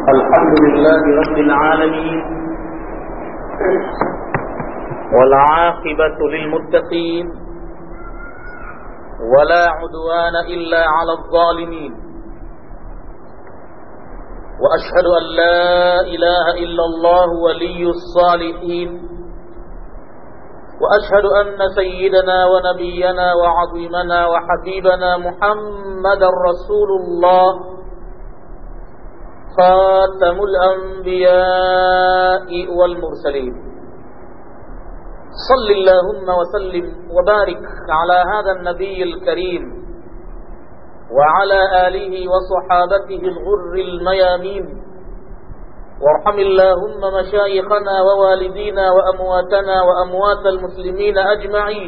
الحمد لله رب العالمين والعاقبة للمتقين ولا عدوان إلا على الظالمين وأشهد أن لا إله إلا الله ولي الصالحين وأشهد أن سيدنا ونبينا وعظيمنا وحبيبنا محمد رسول الله خاتم الأنبياء والمرسلين صل اللهم وسلم وبارك على هذا النبي الكريم وعلى آله وصحابته الغر الميامين وارحم اللهم مشايخنا ووالدينا وأمواتنا وأموات المسلمين أجمعين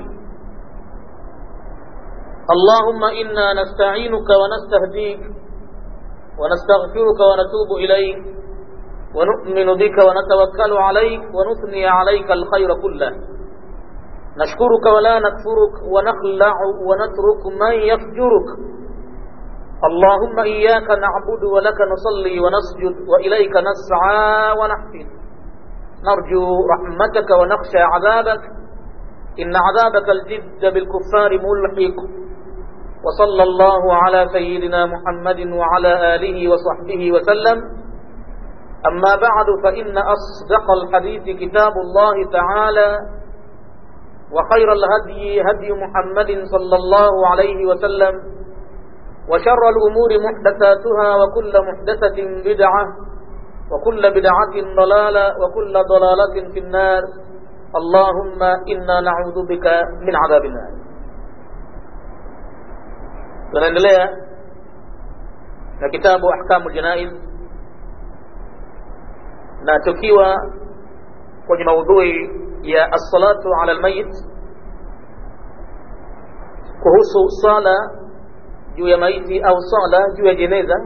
اللهم إنا نستعينك ونستهديك ونستغفرك ونتوب إليك ونؤمن بك ونتوكل عليك ونثني عليك الخير كله نشكرك ولا نكفرك ونخلع ونترك من يفجرك اللهم إياك نعبد ولك نصلي ونسجد وإليك نسعى ونحفظ نرجو رحمتك ونخشى عذابك إن عذابك الجد بالكفار ملحق وصلى الله على سيدنا محمد وعلى آله وصحبه وسلم أما بعد فإن أصدق الحديث كتاب الله تعالى وخير الهدي هدي محمد صلى الله عليه وسلم وشر الأمور محدثاتها وكل محدثة بدعة وكل بدعة ضلالة وكل ضلالة في النار اللهم إنا نعوذ بك من عذاب النار tunaendelea na kitabu ahkamu janaiz na tukiwa kwenye maudhui ya assalatu ala almayit kuhusu sala juu ya maiti au sala juu ya jeneza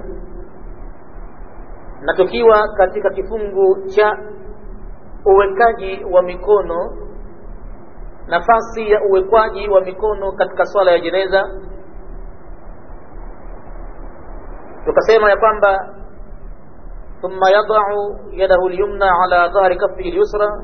na tukiwa katika kifungu cha uwekaji wa mikono nafasi ya uwekwaji wa mikono katika swala ya jeneza tukasema ya kwamba thumma yadau yadahu lyumna ala dhahri kafihi lyusra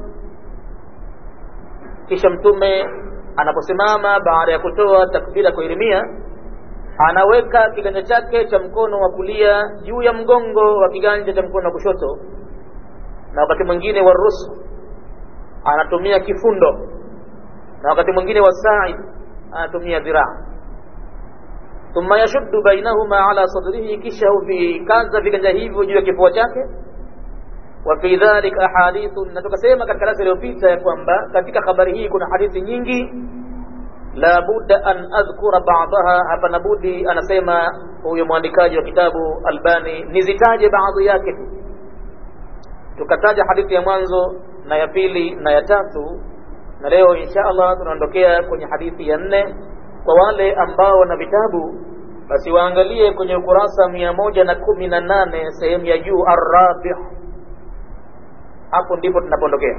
kisha mtume anaposimama baada ya kutoa takbira kuhirimia anaweka kiganja chake cha mkono wa kulia juu ya mgongo wa kiganja cha mkono wa kushoto na wakati mwingine wa rusu anatumia kifundo na wakati mwingine wa said anatumia dhiraa thumma yashuddu bainahuma ala sadrihi, kisha huvikaza viganja hivyo juu ya kifua chake. Wa fi dhalika ahadithu, na tukasema katika darasa iliyopita ya kwamba katika habari hii kuna hadithi nyingi, la budda an adhkura ba'daha, hapana budi, anasema huyo mwandikaji wa kitabu Albani, nizitaje baadhi yake tu. Tukataja hadithi ya mwanzo na ya pili na ya tatu, na leo insha Allah tunaondokea kwenye hadithi ya nne kwa wale ambao wana vitabu basi waangalie kwenye ukurasa mia moja na kumi na nane sehemu ya juu arabi hapo ndipo tunapondokea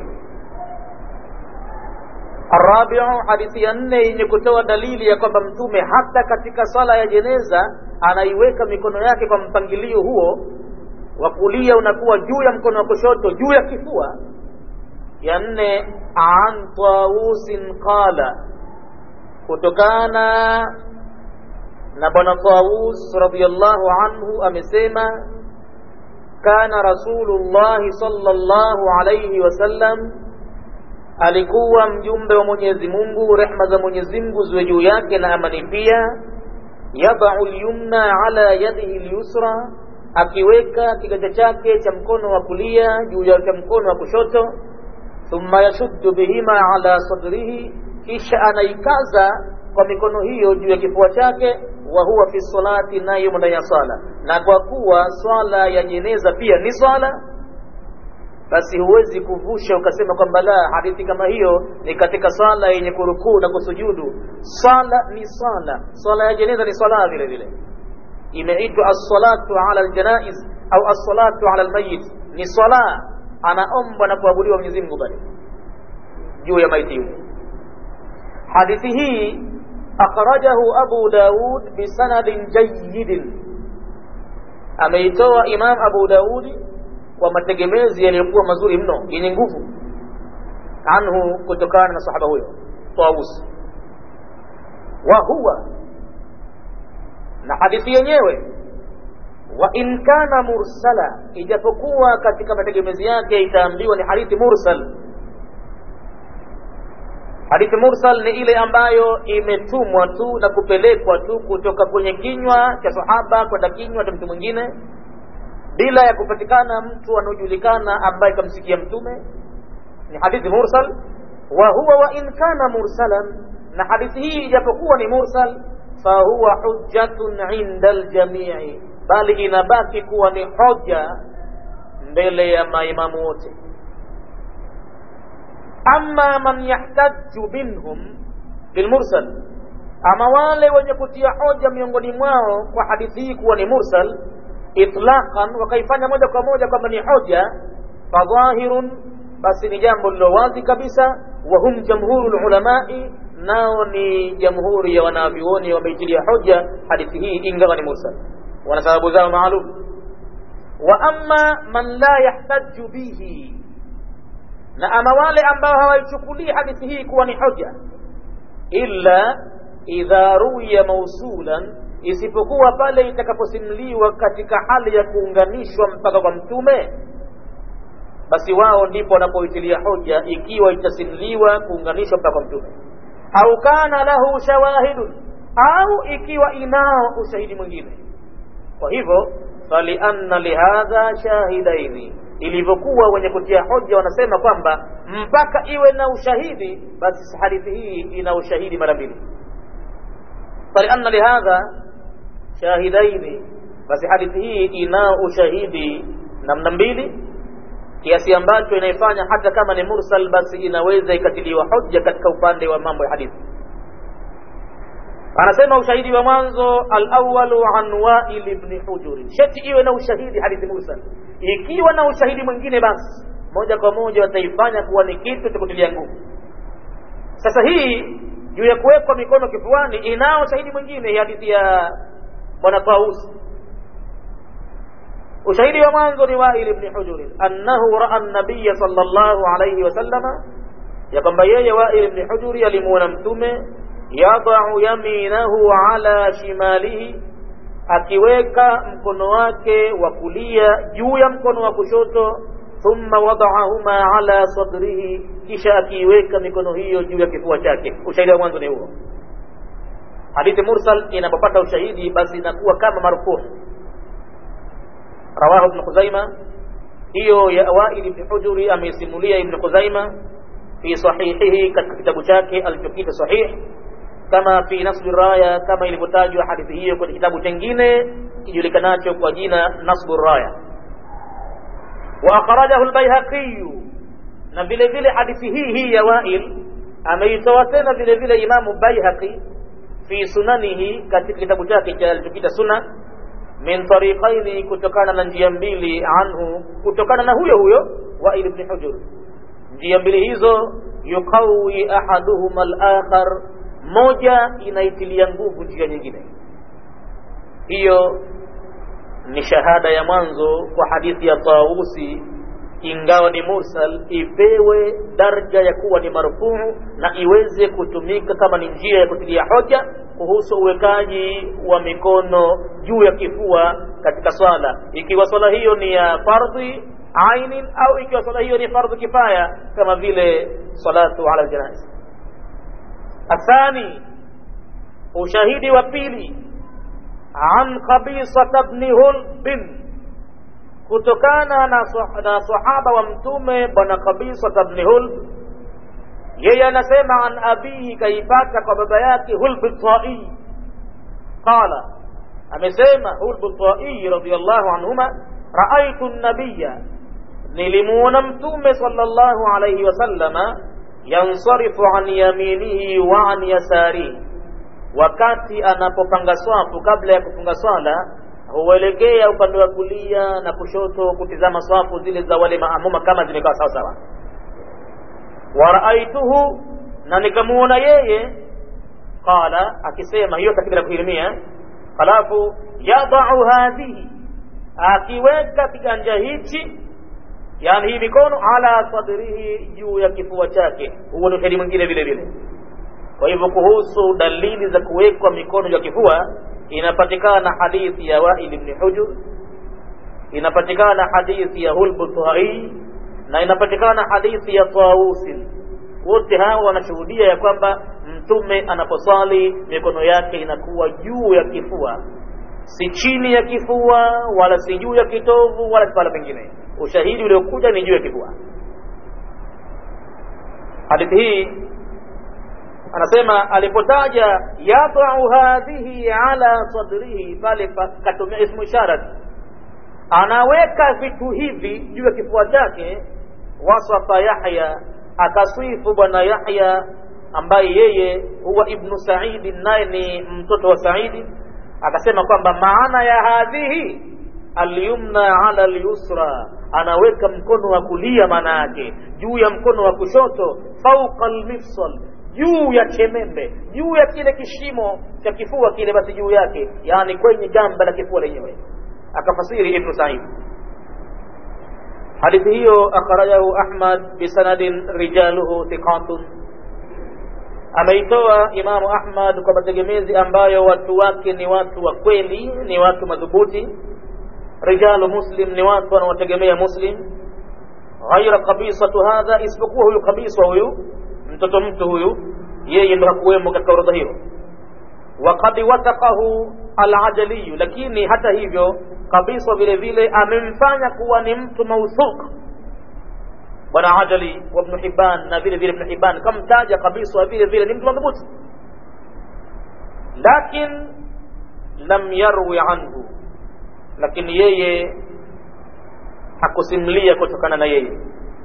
arabiu hadithi ya nne yenye kutoa dalili ya kwamba mtume hata katika swala ya jeneza anaiweka mikono yake kwa mpangilio huo wa kulia unakuwa juu ya mkono wa kushoto juu ya kifua ya nne an tawusin qala kutokana na bwana Tawus radhiyallahu anhu amesema kana rasulullahi sallallahu alayhi wasallam alikuwa mjumbe wa Mwenyezi Mungu rehma za Mwenyezi Mungu ziwe juu yake na amani pia yadau lyumna ala yadihi lyusra akiweka kiganja chake cha mkono wa kulia juu ya mkono wa kushoto thumma yashuddu bihima ala sadrihi kisha anaikaza kwa mikono hiyo juu ya kifua chake wa huwa fi salati nayo ndani ya sala na kwa kuwa swala ya jeneza pia ni swala basi huwezi kuvusha ukasema kwamba la hadithi kama hiyo ni katika swala yenye kurukuu na kusujudu swala ni swala swala ya jeneza ni swala vile vile imeitwa as-salatu ala al-janaiz au as-salatu ala al-mayyit ni swala anaombwa na kuabudiwa Mwenyezi Mungu bali juu ya maiti yule hadithi hii akhrajahu Abu Daud bisanadin jayyidin ameitoa Imam Abu Daudi kwa mategemezi yaliyokuwa mazuri mno yenye nguvu anhu kutokana na sahaba huyo Tawus wa huwa na hadithi yenyewe wa in kana mursala ijapokuwa katika mategemezi yake itaambiwa ni hadithi mursal hadithi mursal ni ile ambayo imetumwa tu na kupelekwa tu kutoka kwenye kinywa cha sahaba kwenda kinywa cha mtu mwingine bila ya kupatikana mtu anaojulikana ambaye kamsikia mtume ni hadithi mursal wa huwa wa in kana mursalan na hadithi hii ijapokuwa ni mursal fahuwa hujjatun inda aljamii bali inabaki kuwa ni hoja mbele ya maimamu wote ama man yahtaju minhum bilmursal ama wale wenye kutia hoja miongoni mwao kwa hadithi hii kuwa ni mursal itlaqan wakaifanya moja kwa moja kwamba ni hoja fadhahirun basi ni jambo lilo wazi kabisa wa hum jamhuru lulamai nao ni jamhuri ya wanavyuoni wameitilia hoja hadithi hii ingawa ni mursal wana sababu zao maalum wa amma man la yahtaju bihi na ama wale ambao hawaichukulii hadithi hii kuwa ni hoja illa idha ruya mausulan isipokuwa pale itakaposimuliwa katika hali ya kuunganishwa mpaka kwa mtume basi wao ndipo wanapoitilia hoja ikiwa itasimuliwa kuunganishwa mpaka kwa mtume au kana lahu shawahidun au ikiwa inao ushahidi mwingine kwa hivyo falianna lihadha shahidaini ilivyokuwa wenye kutia hoja wanasema kwamba mpaka iwe na ushahidi basi hadithi hii ina ushahidi mara mbili falianna lihadha shahidaini basi hadithi hii ina ushahidi namna mbili kiasi ambacho inaifanya hata kama ni mursal basi inaweza ikatiliwa hoja katika upande wa mambo ya hadithi anasema ushahidi wa mwanzo alawalu an wail ibni hujuri sheti iwe na ushahidi hadithi mursal ikiwa na ushahidi mwingine basi moja kwa moja wataifanya kuwa ni kitu cha kutilia nguvu sasa hii juu ya kuwekwa mikono kifuani inao shahidi mwingine hadithi ya bwana tausi ushahidi wa mwanzo ni wail ibni hujuri annahu raa nabiya sallallahu alayhi wasallama ya kwamba yeye wail ibni hujuri alimuona mtume yadau yaminahu ala shimalihi akiweka mkono wake wa kulia juu ya mkono wa kushoto thumma wadaahuma ala sadrihi kisha akiiweka mikono hiyo juu ya kifua chake ushahidi wa mwanzo ni huo hadithi mursal inapopata ushahidi basi inakuwa kama marfuu rawahu ibn khuzaima hiyo ya wail ibn hujuri ameisimulia ibn khuzaima fi sahihihi katika kitabu chake alichokita sahih kama fi nasbi raya kama ilivyotajwa hadithi hiyo kwenye kitabu chengine kijulikanacho kwa jina nasbu raya wa akhrajahu albayhaqi na vile vile hadithi hii hii ya wail ameitoa tena vile vile imamu bayhaqi fi sunanihi katika kitabu chake cha alichokita sunan min tariqaini kutokana na njia mbili anhu kutokana na huyo huyo wail ibn hujur njia mbili hizo yuqawi ahaduhuma al-akhar moja inaitilia nguvu njia nyingine hiyo ni shahada ya mwanzo kwa hadithi ya Tawusi ingawa ni mursal ipewe daraja ya kuwa ni marfuu na iweze kutumika kama ni njia ya kutilia hoja kuhusu uwekaji wa mikono juu ya kifua katika swala ikiwa swala hiyo ni ya fardhi ainin au ikiwa swala hiyo ni fardhu kifaya kama vile salatu ala janaiz athani ushahidi wa pili an qabisata bni hulbin kutokana na, na sahaba wa mtume bwana qabisata bni hulb yeye anasema an abihi kaipata kwa baba yake hulbu tai qala amesema hulbu tai radiallahu anhuma raaitu nabiya nilimuona mtume sallallahu alayhi wasallama yansarifu an yaminihi wa an yasarihi wakati anapopanga swafu kabla ya kufunga swala huelekea upande wa kulia na kushoto kutizama swafu zile za wale maamuma kama zimekaa sawa sawa waraaituhu na nikamuona yeye qala akisema hiyo takbira kuhirimia halafu yadau hadhihi akiweka kiganja hichi yani hii mikono ala sadrihi juu ya kifua chake huo ni ushahidi mwingine vile vile kwa hivyo kuhusu dalili za kuwekwa mikono juu ya kifua inapatikana hadithi ya wail ibn hujur inapatikana hadithi ya hulbu tuhai na inapatikana hadithi ya tawusin wote hawa wanashuhudia ya kwamba mtume anaposali mikono yake inakuwa juu ya kifua si chini ya kifua wala si juu ya kitovu wala pahala pengine ushahidi uliokuja ni juu ya kifua hadithi hii anasema alipotaja yadau hadhihi ala sadrihi pale katumia ismu isharat anaweka vitu hivi juu ya kifua chake wasafa yahya akaswifu bwana yahya ambaye yeye huwa ibnu saidi naye ni mtoto wa saidi akasema kwamba maana ya hadhihi alyumna ala alyusra anaweka mkono wa kulia maana yake juu ya mkono wa kushoto fauqa almifsal juu ya chemembe juu ya kile kishimo cha kifua kile basi juu yake yani kwenye gamba la kifua lenyewe akafasiri ibnu said hadithi hiyo akhrajahu ahmad bisanadin rijaluhu thiqatun ameitoa imamu ahmad kwa mategemezi ambayo watu wake ni watu wa kweli ni watu madhubuti rijalu muslim ni watu wanaotegemea muslim ghaira kabisatu hadha isipokuwa huyu kabisa huyu mtoto mtu huyu yeye ndo hakuwemo katika orodha hiyo waqad wathaqahu alajaliyu lakini hata hivyo kabisa vile vile amemfanya kuwa ni mtu mauthuq bwana ajali wa ibn hibban na vile vile ibn hibban kamtaja kabisa vile vile ni mtu madhubuti lakin lam yarwi anhu lakini yeye hakusimulia kutokana na yeye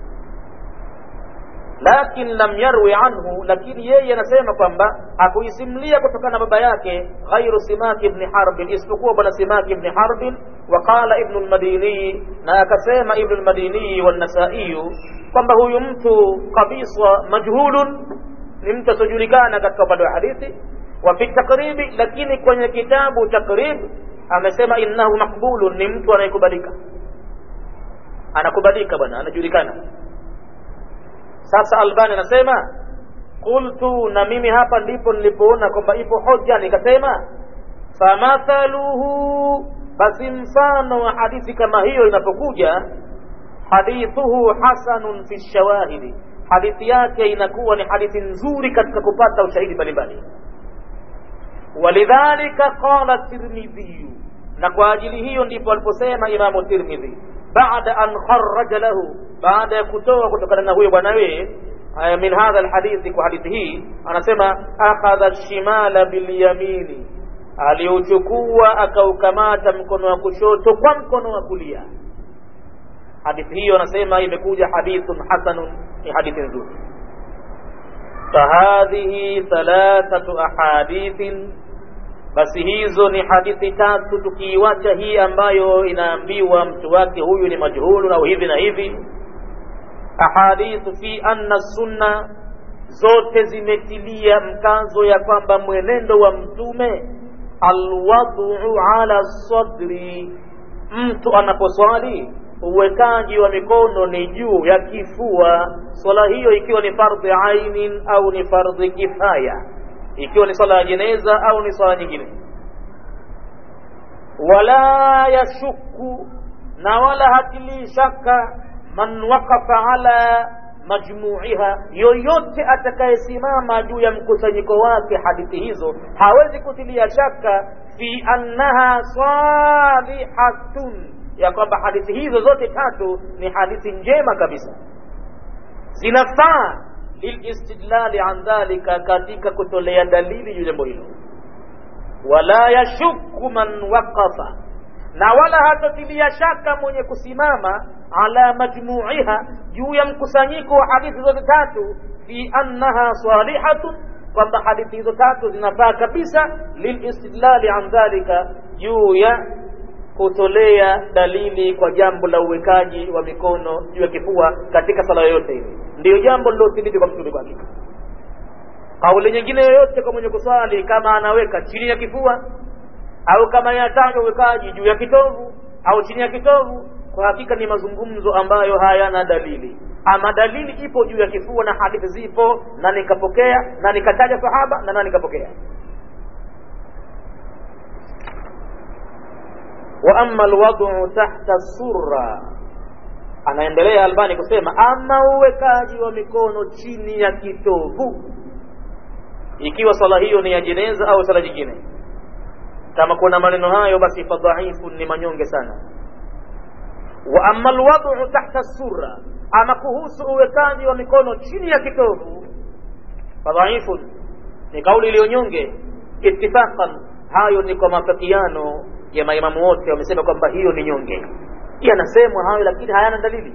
lakin lam yarwi anhu lakini yeye anasema kwamba hakuisimulia kutokana na baba yake ghairu simaki ibni harbin isipokuwa bwana simaki ibni harbin waqala ibnu lmadiniyi na akasema ibnu lmadiniyi wannasaiyu kwamba huyu mtu kabisa majhulun ni mtu asiojulikana katika upande wa hadithi wa fi takribi lakini kwenye kitabu takrib amesema innahu makbulun ni mtu anayekubalika anakubalika bwana anajulikana sasa albani anasema qultu na mimi hapa ndipo nilipoona kwamba ipo hoja nikasema famathaluhu basi mfano wa hadithi kama hiyo inapokuja hadithuhu hasanun fi shawahidi hadithi yake inakuwa ni hadithi nzuri katika kupata ushahidi mbalimbali walidhalika qala tirmidhiyu na kwa ajili hiyo ndipo aliposema imamu tirmidhi baada an kharaja lahu baada ya kutoa kutokana na huyo bwanawe min hadha alhadithi kwa hadithi hii anasema akhadha shimala bilyamini aliuchukua akaukamata mkono wa kushoto kwa mkono wa kulia hadithi hiyo anasema imekuja hadithun hasanun ni hadithi nzuri fahadhihi thalathatu ahadithin basi hizo ni hadithi tatu tukiiwacha hii ambayo inaambiwa mtu wake huyu ni majhulu au hivi na hivi ahadithu fi anna sunna zote zimetilia mkazo ya kwamba mwenendo wa mtume alwadhu ala sadri mtu anaposwali uwekaji wa mikono ni juu ya kifua swala hiyo ikiwa ni fardhi ainin au ni fardhi kifaya ikiwa ni swala ya jeneza au ni swala nyingine wala yashuku na wala hatilii shaka man waqafa ala majmuiha yoyote atakayesimama juu ya mkusanyiko wake hadithi hizo hawezi kutilia shaka fi annaha salihatun ya kwamba hadithi hizo zote tatu ni hadithi njema kabisa zinafaa lilistidlali an dhalika katika kutolea dalili juu jambo hilo wala yashuku man waqafa na wala hatotilia shaka mwenye kusimama ala majmuiha juu ya mkusanyiko wa hadithi zote tatu fi annaha salihatun kwamba hadithi hizo tatu zinafaa kabisa lilistidlali an dhalika juu ya kutolea dalili kwa jambo la uwekaji wa mikono juu ya kifua katika sala yoyote ile ndiyo jambo lilothibiti kwa mtume kwa hakika kauli nyingine yoyote kwa mwenye kuswali kama anaweka chini ya kifua au kama inatajwa uwekaji juu ya kitovu au chini ya kitovu kwa hakika ni mazungumzo ambayo hayana dalili ama dalili ipo juu ya kifua na hadithi zipo na nikapokea na nikataja sahaba na na nikapokea wa ama alwad'u tahta surra anaendelea albani kusema ama uwekaji wa mikono chini ya kitovu ikiwa swala hiyo ni ya jeneza au swala jingine kama kuna maneno hayo basi fadhaifu ni manyonge sana wa ama alwad'u tahta surra ama kuhusu uwekaji wa mikono chini ya kitovu fadhaifu ni kauli iliyonyonge ittifaqan hayo ni kwa mafakiano ya maimamu wote wamesema kwamba hiyo ni nyonge yanasemwa hayo lakini hayana dalili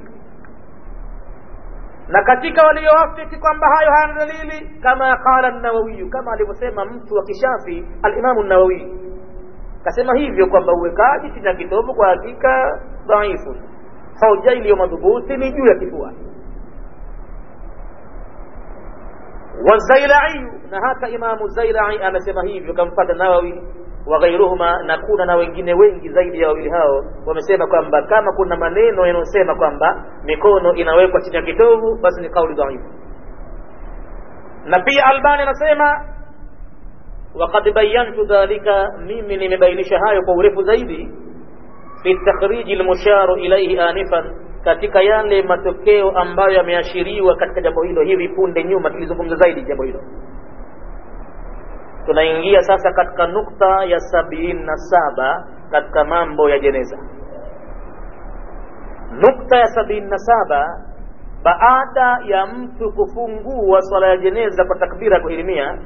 na katika walioafiki kwamba hayo hayana dalili kama qala nawawiyu kama alivyosema mtu wa kishafi alimamu nawawi kasema hivyo kwamba uwekaji chini ya kitovu kwa hakika dhaifu hoja iliyo madhubuti ni juu ya kifua wazailaiyu na hata imamu zailai amesema hivyo kamfata nawawi wa ghairuhuma na kuna na wengine wengi zaidi ya wawili hao wamesema kwamba kama kuna maneno yanayosema kwamba mikono inawekwa chini ya kitovu basi ni kauli dhaifu na pia albani anasema وقد بينت ذلك mimi nimebainisha hayo kwa urefu zaidi fi takhriji almusharu ilayhi anifan katika yale matokeo ambayo yameashiriwa katika jambo hilo hivi punde nyuma tulizungumza zaidi jambo hilo tunaingia sasa katika nukta ya sabini na saba katika mambo ya jeneza nukta ya sabini na saba baada ya mtu kufungua swala ya jeneza kwa takbira ya kuhirimia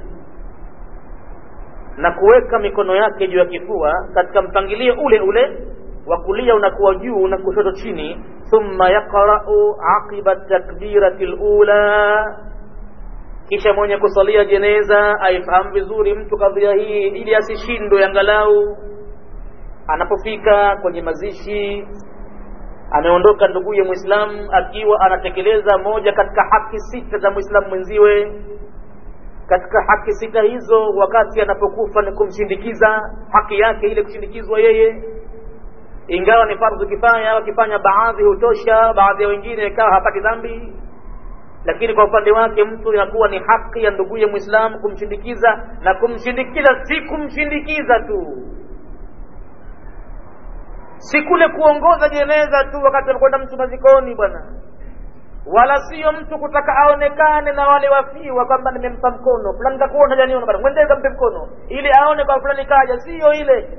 na kuweka mikono yake juu ya kifua katika mpangilio ule ule wa kulia unakuwa juu na kushoto chini thumma yaqra'u aqiba takbirati lula kisha mwenye kusalia jeneza aifahamu vizuri mtu kadhia hii ili asishindwe angalau anapofika kwenye mazishi ameondoka nduguye mwislamu akiwa anatekeleza moja katika haki sita za mwislamu mwenziwe katika haki sita hizo wakati anapokufa ni kumshindikiza haki yake ile kushindikizwa yeye ingawa ni fardhu kifaya wakifanya baadhi hutosha baadhi ya wengine ikawa hapati dhambi lakini kwa upande wake mtu inakuwa ni haki ya nduguye mwislamu kumshindikiza na kumshindikiza si kumshindikiza tu si kule kuongoza jeneza tu wakati anakwenda mtu mazikoni bwana wala sio mtu kutaka aonekane na wale wafiwa kwamba nimempa mkono fulani kakuona janiona bwana mwendee kampe mkono ili aone kwa fulani kaja sio ile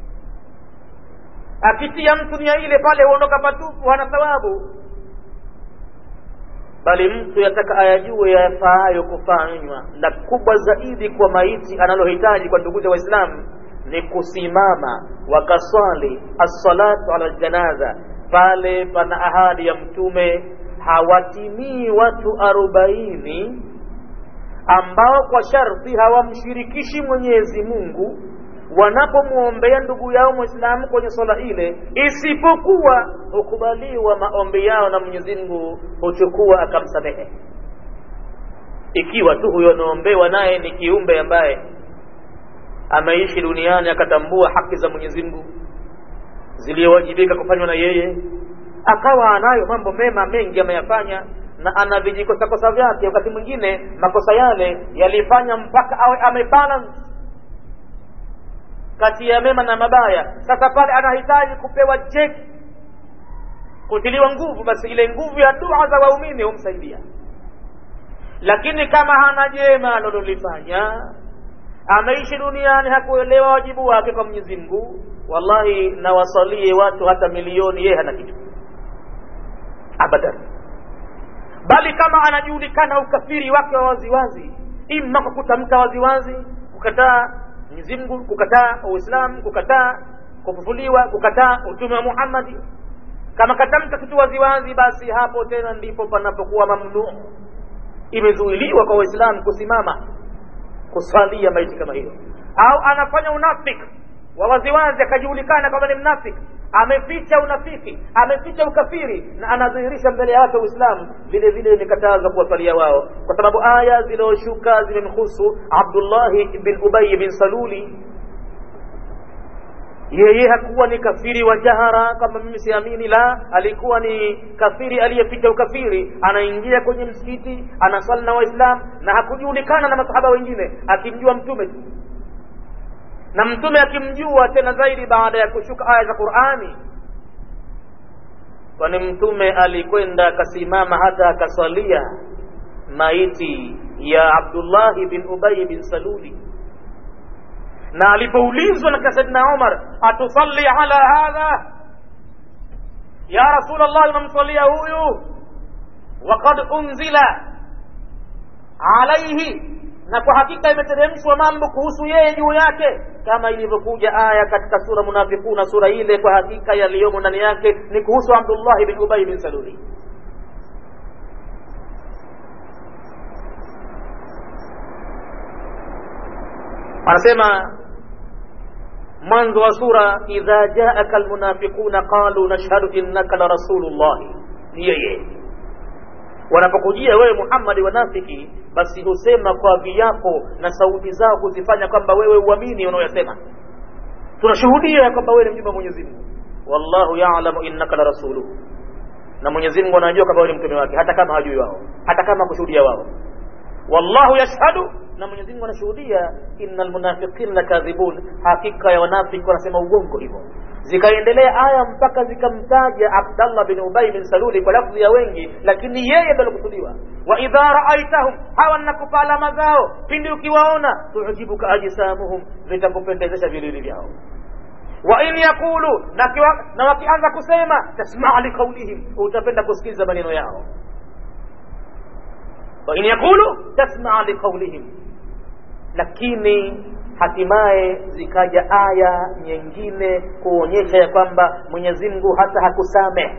akitia mtu nia ile pale huondoka patupu hana thawabu bali mtu yataka ayajue yafaayo kufanywa na kubwa zaidi kwa maiti analohitaji kwa nduguze waislamu ni kusimama wakaswali assalatu ala ljanaza pale pana ahadi ya mtume hawatimii watu arobaini ambao kwa sharti hawamshirikishi mwenyezi mungu wanapomwombea ndugu yao mwislamu kwenye swala ile isipokuwa hukubaliwa maombi yao na mwenyezi mungu huchukua akamsamehe ikiwa tu huyo anaombewa naye ni kiumbe ambaye ameishi duniani akatambua haki za mwenyezi mungu ziliyowajibika kufanywa na yeye akawa anayo mambo mema mengi ameyafanya na ana vijikosakosa vyake wakati mwingine makosa yale yalifanya mpaka awe amebalance kati ya mema na mabaya sasa pale anahitaji kupewa cheki kutiliwa nguvu basi ile nguvu ya dua za waumini humsaidia lakini kama hana jema alilolifanya ameishi duniani hakuelewa wajibu wake kwa mwenyezi mungu wallahi nawasalie watu hata milioni yeye hana kitu abadan bali kama anajulikana ukafiri wake wa waziwazi ima kwa kutamka waziwazi kukataa mwenyezi mungu kukataa uislamu kukataa kufufuliwa kukataa utume wa muhammadi kama katamka kitu waziwazi basi hapo tena ndipo panapokuwa mamnuu imezuiliwa kwa waislamu kusimama kuswalia maiti kama hiyo au anafanya unafiki wa waziwazi akajulikana kwamba ni mnafiki ameficha unafiki ameficha ukafiri na anadhihirisha mbele ya watu uislamu vile vile imekatazwa kuwasalia wao kwa sababu aya zilizoshuka zimemhusu abdullahi bin ubayi bin saluli yeye hakuwa ni kafiri wa jahara kama mimi siamini la alikuwa ni kafiri aliyeficha ukafiri anaingia kwenye msikiti anasali na waislamu na hakujulikana na masahaba wengine akimjua mtume tu na mtume akimjua tena zaidi baada ya kushuka aya za qurani kwani mtume alikwenda akasimama hata akaswalia maiti ya abdullahi bin ubai bin saluli na alipoulizwa na saidna umar atusalli ala hadha ya rasul llah unamswalia huyu waqad unzila alaihi na kwa hakika imeteremshwa mambo kuhusu yeye juu yake kama ilivyokuja aya katika sura munafikuna sura ile kwa hakika yaliyomo ndani yake ni kuhusu abdullahi bin ubai bin saluli anasema mwanzo wa sura idha jaaka almunafiquna qalu nashhadu innaka la rasulullahi ni yeye wanapokujia wewe muhammadi wanafiki basi husema kwa viapo na sauti zao kuzifanya kwamba wewe uamini unaoyasema tunashuhudia kwamba wewe ni mjumbe wa mwenyezi mungu wallahu yalamu innaka la rasuluhu na mwenyezi mungu anajua kwamba wewe ni mtume wake hata kama hajui wao hata kama kushuhudia wao wallahu yashhadu na mwenyezi mungu anashuhudia innal munafiqina lakadhibun hakika ya wanafiki wanasema uongo hivyo zikaendelea aya mpaka zikamtaja abdallah bin ubay bin saluli kwa lafdhi ya wengi lakini yeye ndo alikusudiwa wa idha raaitahum hawa nakupa alama zao pindi ukiwaona tujibuka ajsamuhum vitakupendezesha vilili vyao wa in yaqulu na, kiwa, na wakianza kusema tasmaa liqaulihim utapenda kusikiliza maneno yao wa in yaqulu tasmaa liqaulihim lakini hatimaye zikaja aya nyingine kuonyesha ya kwamba mwenyezi mungu hata hakusamehe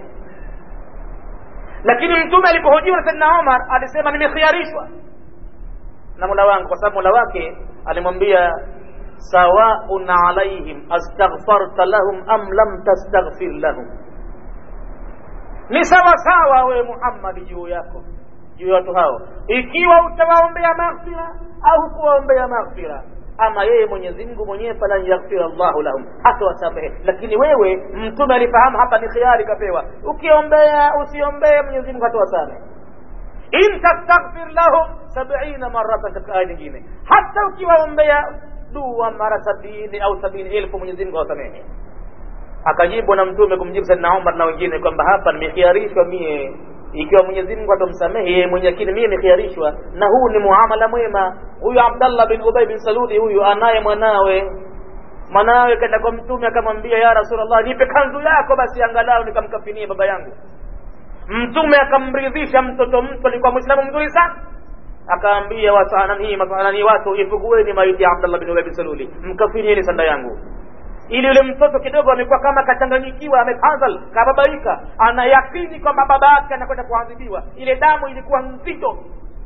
lakini mtume alipohojiwa na saidna omar alisema nimekhiarishwa na mola wangu kwa sababu mola wake alimwambia sawaun alaihim astaghfarta lahum am lam tastaghfir lahum ni sawa sawa wewe muhammadi juu yako juu ya watu hao ikiwa utawaombea maghfira au kuwaombea maghfira ama yeye mwenyezi mungu mwenyewe falan yaghfira llahu lahum hata wasamehe lakini wewe mtume alifahamu hapa ni khiari kapewa ukiombea usiombee mwenyezi mungu hata wasamehe in tastaghfir lahum sabina maratan katika aya nyingine hata ukiwaombea dua mara sabini au sabini elfu mwenyezi mungu awasamehe akajibu na mtume kumjibu saidna umar na wengine kwamba hapa nimekhiarishwa mie ikiwa mwenyezi mungu atamsamehe yeye mwenye lakini mie nikhiarishwa na huu ni muamala mwema huyu abdallah bin ubay bin saludi huyu anaye mwanawe mwanawe kaenda kwa mtume akamwambia ya rasulllah nipe kanzu yako basi angalau nikamkafinie baba yangu mtume akamridhisha mtoto mtu alikuwa mwislamu mzuri sana akaambia wasanani masanani watu ifugueni maiti ya abdallah bin ubay bin saluli mkafinieni sanda yangu ili yule mtoto kidogo amekuwa kama kachanganyikiwa amefadhal kababaika anayakini kwamba baba yake anakwenda kuadhibiwa ile damu ilikuwa nzito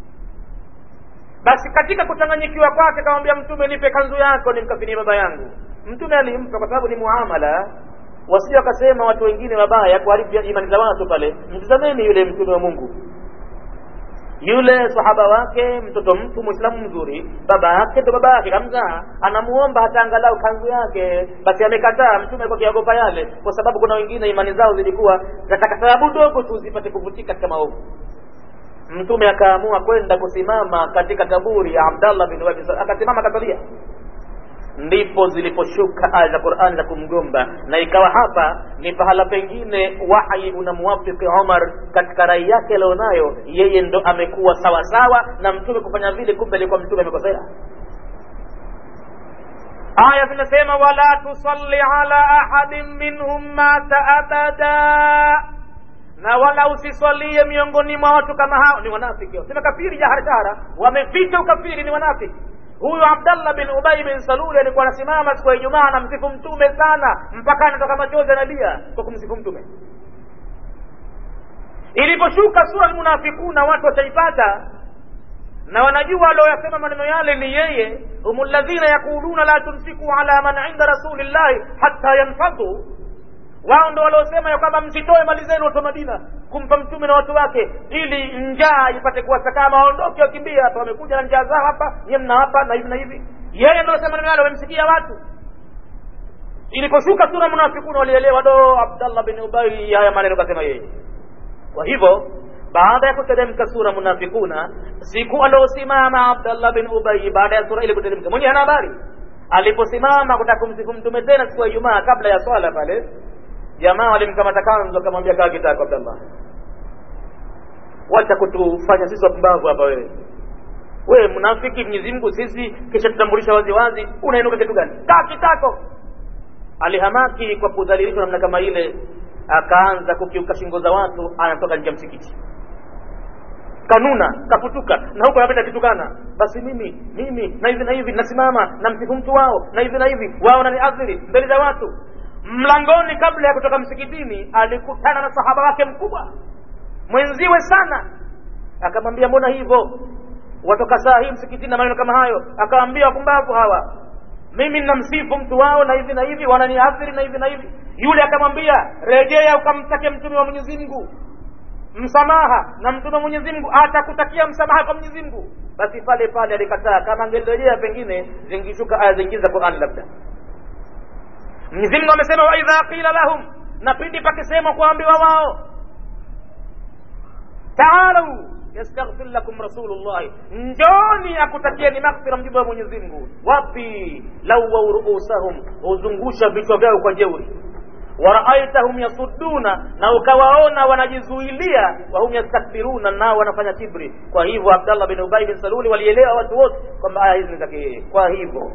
basi katika kuchanganyikiwa kwake akamwambia mtume nipe kanzu yako nimkafinie baba yangu mtume alimpa kwa sababu ni muamala wasije wakasema watu wengine wabaya kuharibu imani za watu pale mtizameni yule mtume wa mungu yule sahaba wake mtoto mtu mwislamu mzuri baba yake ndo baba yake kamzaa anamuomba hata angalau kanzu yake basi amekataa mtume alikuwa akiogopa yale kwa sababu kuna wengine imani zao zilikuwa zataka sababu dogo tu zipate kuvutika katika maovu mtume akaamua kwenda kusimama katika kaburi ya abdallah bin wabi akasimama akasalia ndipo ziliposhuka aya za qurani za kumgomba na ikawa hapa ni pahala pengine wahyi unamwafiki umar katika rai yake alionayo yeye ndo amekuwa sawa sawa na mtume kufanya vile kumbe alikuwa mtume amekosea aya zinasema wala tusalli ala ahadin minhum mata abada na wala usiswalie miongoni mwa watu kama hao ni wanafiki sema kafiri jahara jahara wameficha ukafiri ni wanafiki huyu abdallah bin ubay bin saluli alikuwa anasimama siku ya ijumaa anamsifu mtume sana mpaka anatoka machozi analia kwa kumsifu mtume iliposhuka sura almunafikuna watu wataipata na wanajua walioyasema maneno yale ni yeye hum ladhina yaquluna la tunfiku ala man inda rasulillahi hatta yanfadhu wao ndo waliosema ya kwamba msitoe mali zenu watu wa madina kumpa mtume na watu wake ili njaa ipate kuwasakama waondoke wakimbia hapa wamekuja na njaa zao hapa nyie mna hapa na hivi na hivi yeye ndo sema neno wamemsikia watu iliposhuka sura munafikuna walielewa do abdallah bin ubai haya maneno kasema yeye kwa hivyo baada ya kuteremka sura munafikuna siku aliosimama abdallah bin ubai baada ya sura ile kuteremka mwenye hana habari aliposimama kutaka kumsifu mtume tena siku ya ijumaa kabla ya swala pale jamaa walimkamata kanzu akamwambia kaa kitako abdallah wacha kutufanya sisi wapumbavu hapa wewe wewe mnafiki mwenyezi mungu sisi kisha tutambulisha wazi wazi unainuka kitu gani kaa kitako alihamaki kwa kudhalilishwa namna kama ile akaanza kukiuka shingo za watu anatoka nje ya msikiti kanuna kaputuka na huko anapenda kitukana basi mimi mimi na hivi na hivi nasimama na msifu mtu wao na hivi na hivi wao naniadhiri mbele za watu mlangoni kabla ya kutoka msikitini alikutana na sahaba wake mkubwa mwenziwe sana akamwambia mbona hivyo watoka saa hii msikitini na maneno kama hayo akawambia wapumbavu hawa mimi ninamsifu mtu wao na hivi na hivi wananiathiri na hivi na hivi yule akamwambia rejea ukamtake mtume wa mwenyezi mungu msamaha na mtume wa mwenyezi mungu atakutakia msamaha kwa mwenyezi mungu basi pale pale alikataa kama angelirejea pengine zingishuka aya zingine za qurani labda mwenyezi mungu amesema waidha qila lahum na pindi pakisema kuambiwa wao taalau yastaghfir lakum rasulullahi njoni akutakieni maghfira mjibu wa mwenyezi mungu wapi lawau ruusahum huzungusha vichwa vyao kwa jeuri waraaitahum yasudduna na ukawaona wanajizuilia wahum yastakbiruna nao wanafanya kibri kwa hivyo abdallah bin ubai bin saluli walielewa watu wote kwamba aya hizi ni zake yeye kwa hivyo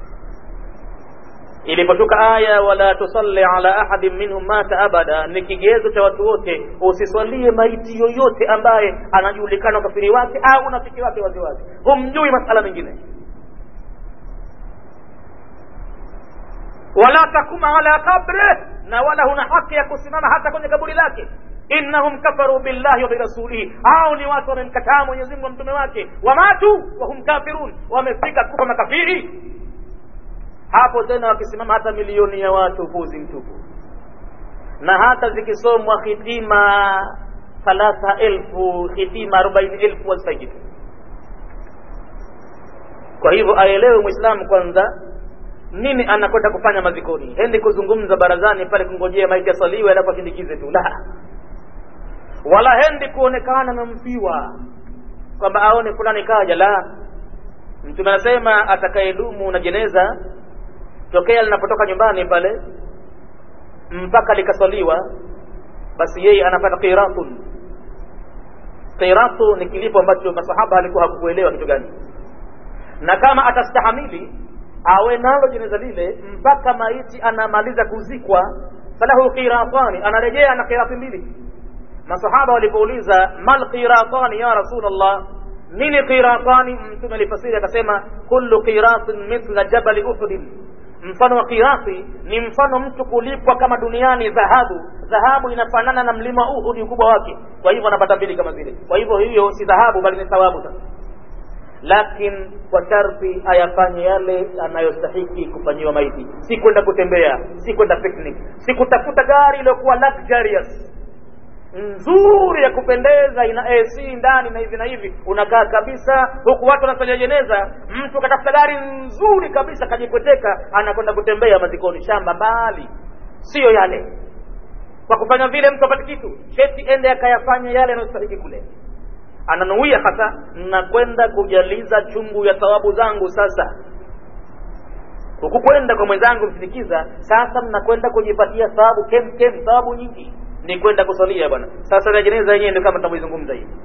iliposhuka aya wala tusalli ala ahadin minhum mata abada ni kigezo cha watu wote usiswalie maiti yoyote ambaye anajulikana ukafiri wake au unafiki wake waziwazi humjui masala mengine wala takuma ala qabre na wala huna haki ya kusimama hata kwenye kaburi lake innahum kafaru billahi wa birasulihi hao ni watu wamemkataa mwenyezi mungu mtume wake wamatu wahum kafirun wamefika kufa makafiri hapo tena wakisimama hata milioni ya watu upuzi mtupu na hata zikisomwa hitima thalatha elfu hitima arobaini elfu wazifai kitu kwa hivyo aelewe mwislamu kwanza nini anakwenda kufanya mazikoni hendi kuzungumza barazani pale kungojea maiti asaliwe alafu ashindikize tu la wala hendi kuonekana na mfiwa kwamba aone fulani kaja la mtume anasema atakayedumu na jeneza tokea linapotoka nyumbani pale mpaka likaswaliwa basi yeye anapata qiratun qiratu ni kilipo ambacho masahaba alikuwa hakukuelewa kitu gani na kama atastahamili awe nalo jeneza lile mpaka maiti anamaliza kuzikwa falahu qiratani anarejea na qirati mbili masahaba walipouliza mal qiratani ya rasulullah nini qiratani mtume alifasiri akasema kullu qiratin mithla jabali uhudin mfano wa kirasi ni mfano mtu kulipwa kama duniani dhahabu dhahabu inafanana na mlima uhudi ukubwa wake kwa hivyo anapata mbili kama zile kwa hivyo hiyo si dhahabu bali ni thawabu sasa lakini kwa sharti ayafanye yale anayostahiki kufanyiwa maiti si kwenda kutembea si kwenda picnic si kutafuta gari iliyokuwa luxurious nzuri ya kupendeza ina AC ndani na hivi na hivi unakaa kabisa huku watu wanasalia jeneza mtu katafuta gari nzuri kabisa kajipweteka anakwenda kutembea mazikoni shamba mbali siyo yale kwa kufanya vile mtu apate kitu sheti ende akayafanya yale yanayostahiki kule ananuia hasa nakwenda kujaliza chungu ya thawabu zangu sasa huku kwenda kwa mwenzangu msinikiza sasa mnakwenda kujipatia thawabu kem kem thawabu nyingi ni kwenda kusalia bwana sasa na jeneza yenyewe ndio kama tunavyoizungumza hivi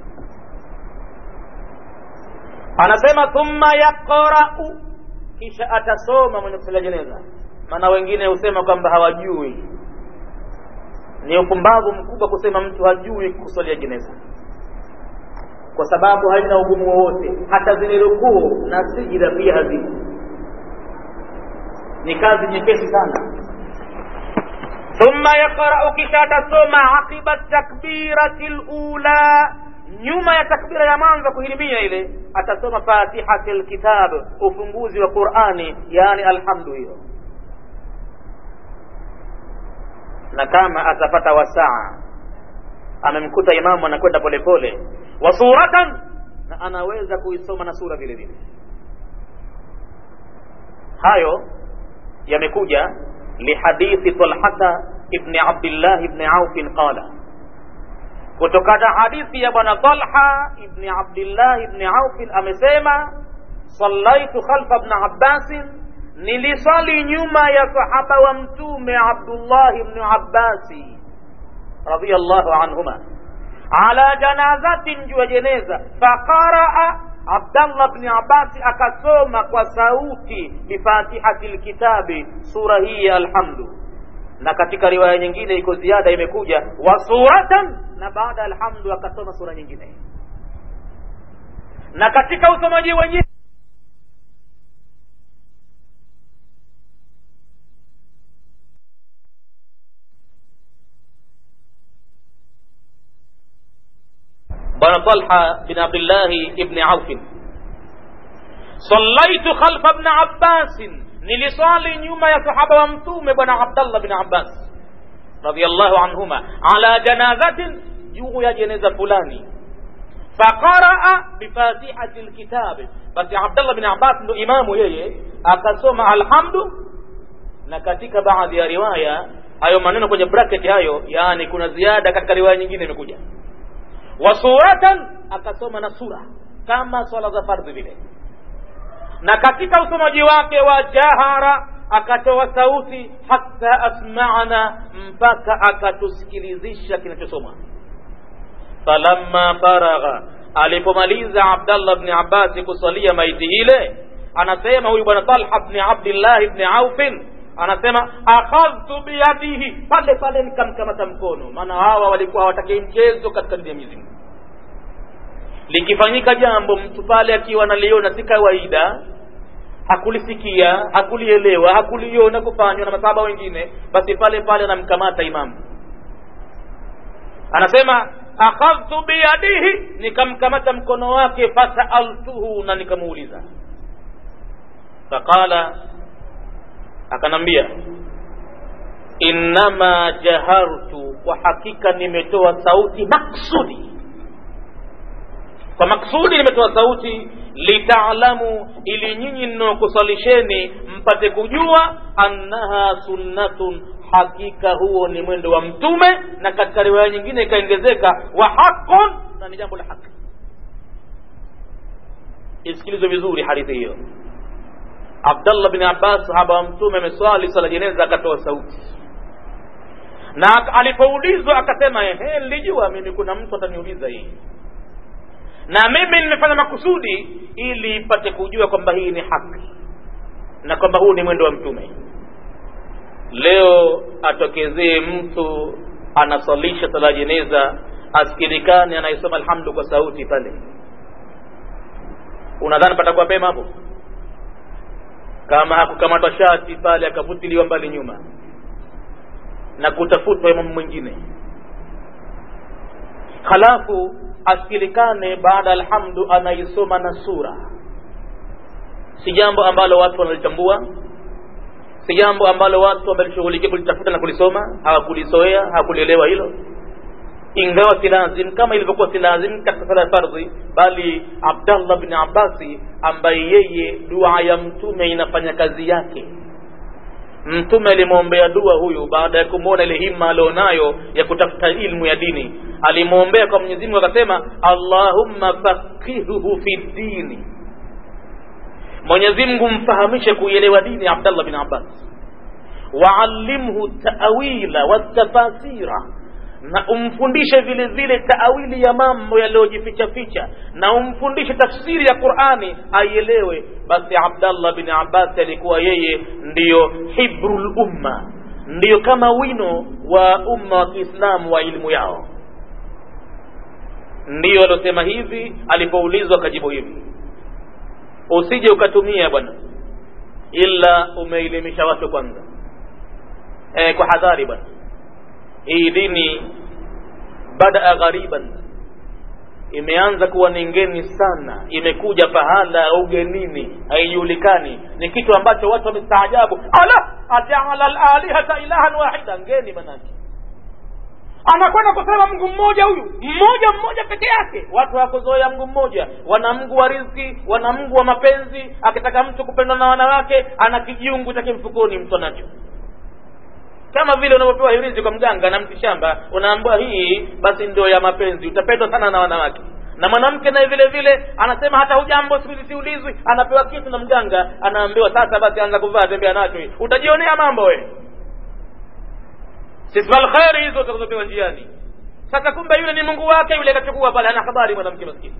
anasema thumma yaqra'u kisha atasoma mwenye kusalia jeneza maana wengine husema kwamba hawajui ni upumbavu mkubwa kusema mtu hajui kusalia jeneza kwa sababu haina ugumu wowote hata zile rukuu na sijida pia hazipo ni kazi nyepesi sana thumma yaqra'u kisha atasoma aqiba takbirati lula nyuma ya takbira ya mwanzo kuhirimia ile atasoma fatihati lkitab ufunguzi wa qurani yani alhamdu hiyo na kama atapata wasaa amemkuta imamu anakwenda polepole wa suratan na anaweza kuisoma na sura vile vile hayo yamekuja lihadithi talhata ibni abdillahi ibni aufin qala kutokana hadithi ya bwana talha ibni abdillahi ibni aufin amesema sallaitu khalfa bni abbasin nilisali nyuma ya sahaba wa mtume abdullahi bni abbasi radiallahu anhuma ala janazatin juu ya jeneza faqaraa abdallah bni abasi akasoma kwa sauti bifatihati lkitabi sura hii ya alhamdu na katika riwaya nyingine iko ziada imekuja wa suratan na baada ya alhamdu akasoma sura nyingine na katika usomaji wenyewe bwana talha bin abdillahi ibni aufin sallaitu khalfa bni abbasin niliswali nyuma ya sahaba wa mtume bwana abdallah bin abbas radiallahu anhuma ala janazatin juu ya jeneza fulani faqaraa bifatihati lkitabi basi abdallah bin abbas ndo imamu yeye akasoma alhamdu na katika baadhi ya riwaya hayo maneno kwenye bracket hayo yaani kuna ziada katika riwaya nyingine imekuja wa suratan akasoma na sura kama swala za fardhi vile na katika usomaji wake wa jahara akatoa sauti hata asma'ana mpaka akatusikilizisha kinachosoma falamma faragha alipomaliza abdallah bni abbasi kusalia maiti ile anasema huyu bwana talha bni abdillahi bni aufin anasema akhadhtu biyadihi pale pale nikamkamata mkono maana hawa walikuwa hawatakii mchezo katika dini ya Mwenyezi Mungu likifanyika jambo mtu pale akiwa analiona si kawaida hakulisikia hakulielewa hakuliona kufanywa na masahaba wengine basi pale pale anamkamata imamu anasema akhadhtu biyadihi nikamkamata mkono wake fasaaltuhu na nikamuuliza faqala akanambia innama jahartu kwa hakika nimetoa sauti maksudi kwa maksudi nimetoa sauti litaalamu ili nyinyi ninaokusalisheni mpate kujua annaha sunnatun hakika huo ni mwendo wa mtume na katika riwaya nyingine ikaongezeka wa haqun na ni jambo la haki isikilizwe vizuri hadithi hiyo abdallah bin abbas sahaba wa mtume ameswali swala jeneza akatoa sauti na alipoulizwa akasema ehe nilijua mimi kuna mtu ataniuliza hii na mimi nimefanya makusudi ili ipate kujua kwamba hii ni haki na kwamba huu ni mwendo wa mtume leo atokezee mtu anasalisha sala jeneza asikirikani anayesoma alhamdu kwa sauti pale unadhani patakuwa pema hapo kama hakukamatwa shati pale akavutiliwa mbali nyuma na kutafutwa imamu mwingine halafu asikilikane baada alhamdu anaisoma na sura si jambo ambalo watu wanalitambua si jambo ambalo watu wamelishughulikia kulitafuta na kulisoma hawakulizoea hawakulielewa hilo ingawa si lazim kama ilivyokuwa si lazim katika sala ya fardhi bali abdallah bni abbasi ambaye yeye dua ya mtume inafanya kazi yake mtume alimwombea dua huyu baada ya kumwona ile himma alionayo ya kutafuta ilmu ya dini alimwombea kwa mwenyezi mungu akasema allahumma faqihuhu fi dini mwenyezi mungu mfahamishe kuielewa dini ya abdallah bin abbas waallimhu tawila watafasira na umfundishe vile vile taawili ya mambo yaliyojificha ficha na umfundishe tafsiri ya qurani aielewe basi abdallah bin abbas alikuwa yeye ndiyo hibrul umma ndiyo kama wino wa umma wa kiislamu wa elimu yao ndiyo aliosema hivi alipoulizwa akajibu hivi usije ukatumia bwana ila umeelimisha watu kwanza e, kwa hadhari bwana hii dini badaa ghariban imeanza kuwa ni ngeni sana imekuja pahala ugenini haijulikani ni kitu ambacho watu wamestaajabu ala ajaala lalihata ilahan wahida ngeni manake anakwenda kusema mngu mmoja huyu mmoja mmoja peke yake watu hawakuzoea mngu mmoja wana mngu wa riziki wana mngu wa mapenzi akitaka mtu kupendwa na wanawake ana kijiungu chake mfukoni mtu anacho kama vile unavyopewa hirizi kwa mganga na mti shamba unaambiwa hii basi ndio ya mapenzi utapendwa sana na wanawake na mwanamke naye vile vile anasema hata hujambo siku hizi siulizwi anapewa kitu na mganga anaambiwa sasa basi anza kuvaa tembea nacho hii utajionea mambo we sifal kheri hizo utakazopewa njiani sasa kumbe yule ni mungu wake yule akachukua pale ana habari mwanamke maskini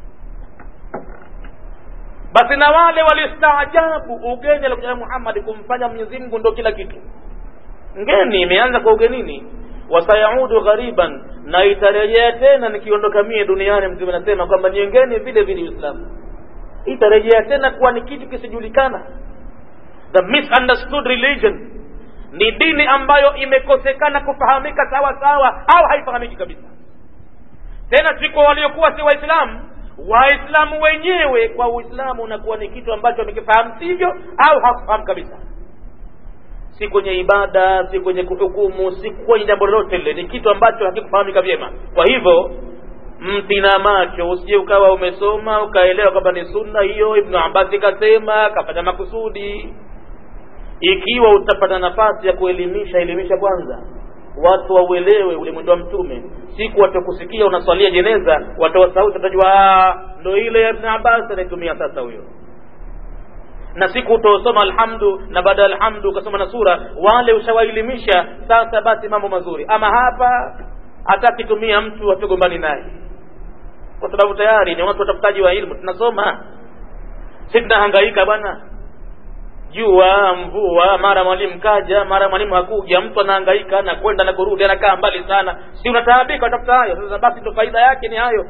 basi na wale walistaajabu ugeni alikuja muhammad kumfanya mwenyezi mungu ndo kila kitu ngeni imeanza kwa ugenini wasayaudu ghariban na itarejea tena nikiondoka mie duniani mtume anasema kwamba ni ngeni vile vile uislamu itarejea tena kuwa ni kitu kisijulikana the misunderstood religion ni dini ambayo imekosekana kufahamika sawa sawa au haifahamiki kabisa tena si kwa waliokuwa si waislamu waislamu wenyewe kwa uislamu unakuwa ni kitu ambacho wamekifahamu sivyo au hakufahamu kabisa si kwenye ibada si kwenye kuhukumu si kwenye jambo lolote lile ni kitu ambacho hakikufahamika vyema kwa hivyo mtina macho usije ukawa umesoma ukaelewa kwamba ni sunna hiyo ibnu abasi kasema kafanya makusudi ikiwa utapata nafasi ya kuelimisha elimisha kwanza watu wauelewe ule mwendo wa mtume siku watakusikia unaswalia jeneza watoa sauti watajua ndo ile ya ibn abbas anaitumia sasa huyo na siku utaosoma alhamdu na baada ya alhamdu ukasoma na sura wale ushawaelimisha sasa basi mambo mazuri ama hapa hatakitumia mtu hatugombani naye kwa sababu tayari ni watu watafutaji wa ilmu tunasoma si tunahangaika bwana jua mvua mara mwalimu kaja mara mwalimu hakuja mtu anahangaika anakwenda na kurudi anakaa mbali sana si unataabika utafuta hayo sasa basi ndo faida yake ni hayo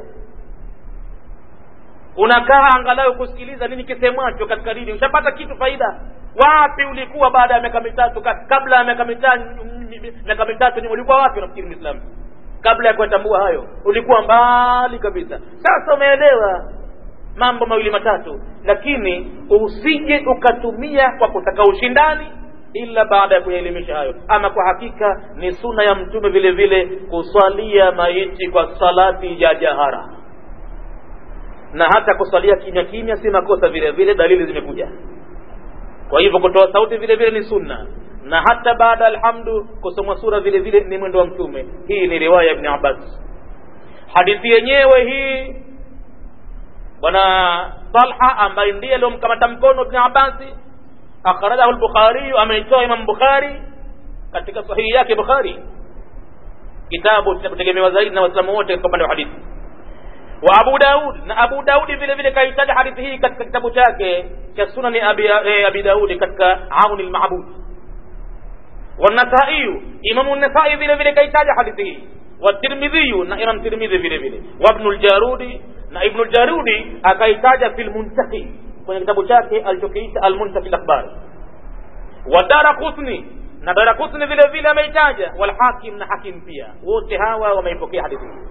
unakaa angalau kusikiliza nini kisemwacho katika dini ushapata kitu faida wapi ulikuwa baada ya miaka mitatu kabla ya miaka mitatu miaka mitatu ulikuwa wapi unafikiri mwislamu kabla ya kuyatambua hayo ulikuwa mbali kabisa sasa umeelewa mambo mawili matatu lakini usije ukatumia kwa kutaka ushindani ila baada ya kuyaelimisha hayo ama kwa hakika ni suna ya mtume vile vile kuswalia maiti kwa salati ya jahara na hata kuswalia kimya kimya si makosa vile vile dalili zimekuja kwa hivyo kutoa sauti vile vile ni sunna na hata baada alhamdu kusomwa sura vile vile ni mwendo wa mtume hii ni riwaya ibn abbas hadithi yenyewe hii bwana talha ambaye ndiye aliyomkamata mkono ibn abasi akhrajahu lbukhariyu ameitoa imam bukhari katika sahihi yake bukhari kitabu kinachotegemewa zaidi na waislamu wote katika upande wa hadithi wa abu daud na abu daudi vile vile kaitaja hadithi hii katika kitabu chake cha sunani abi, eh, abi daudi katika auni lmabud والنسائي إمام النسائي vile vile kaitaja hadithi hii والترمذي na Imam Tirmidhi vile vile وابن الجارودي na Ibn al-Jarudi akaitaja fil Muntahi kwenye kitabu chake alichokiita al-Muntahi al-Akhbar wa Daraqutni na Daraqutni vile vile ameitaja wal Hakim na Hakim pia wote hawa wameipokea hadithi hii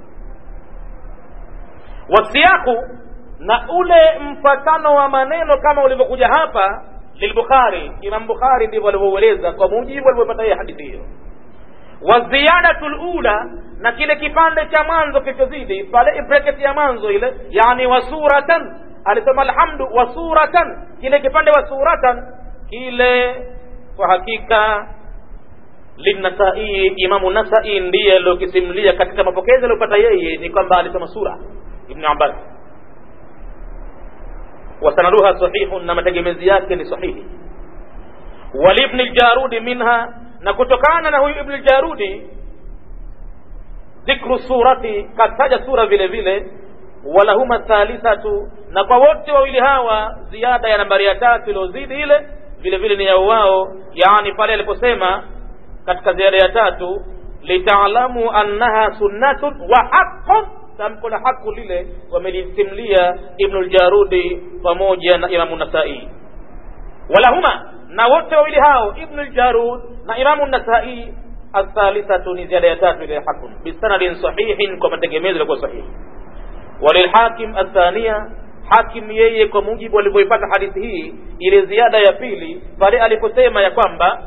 wasiyaku na ule mfatano wa maneno kama ulivyokuja hapa lilbukhari imam bukhari ndivyo alivyoueleza kwa mujibu alivyopata hiyo hadithi hiyo waziyadatu lula na kile kipande cha mwanzo kilichozidi pale bracket ya mwanzo ile yani wasuratan alisema alhamdu wasuratan kile kipande wa suratan kile kwa hakika linasai imamu nasai ndiye aliokisimulia katika mapokezi aliyopata yeye ni kwamba alisema sura ibn abbas wasanaduha sahihun na mategemezi yake ni sahihi walibni ljarudi minha na kutokana na huyu ibni ljarudi dhikru surati kataja sura vile vile walahuma thalithatu na kwa wote wawili hawa ziada ya nambari ya tatu iliozidi ile vile vile ni yao wao yani pale aliposema katika ziada ya tatu litaalamu annaha sunnatun wa haqqun tamko la haku lile wamelisimlia ibnu ljarudi pamoja na imamu nasai walahuma na wote wawili hao ibnu ljarud na imamu nasai athalithatu ni ziada ya tatu ile hakun bisanadin sahihin kwa mategemezo yalikuwa sahihi walilhakim athania hakim yeye kwa mujibu alivyoipata hadithi hii ile ziada ya pili pale aliposema ya kwamba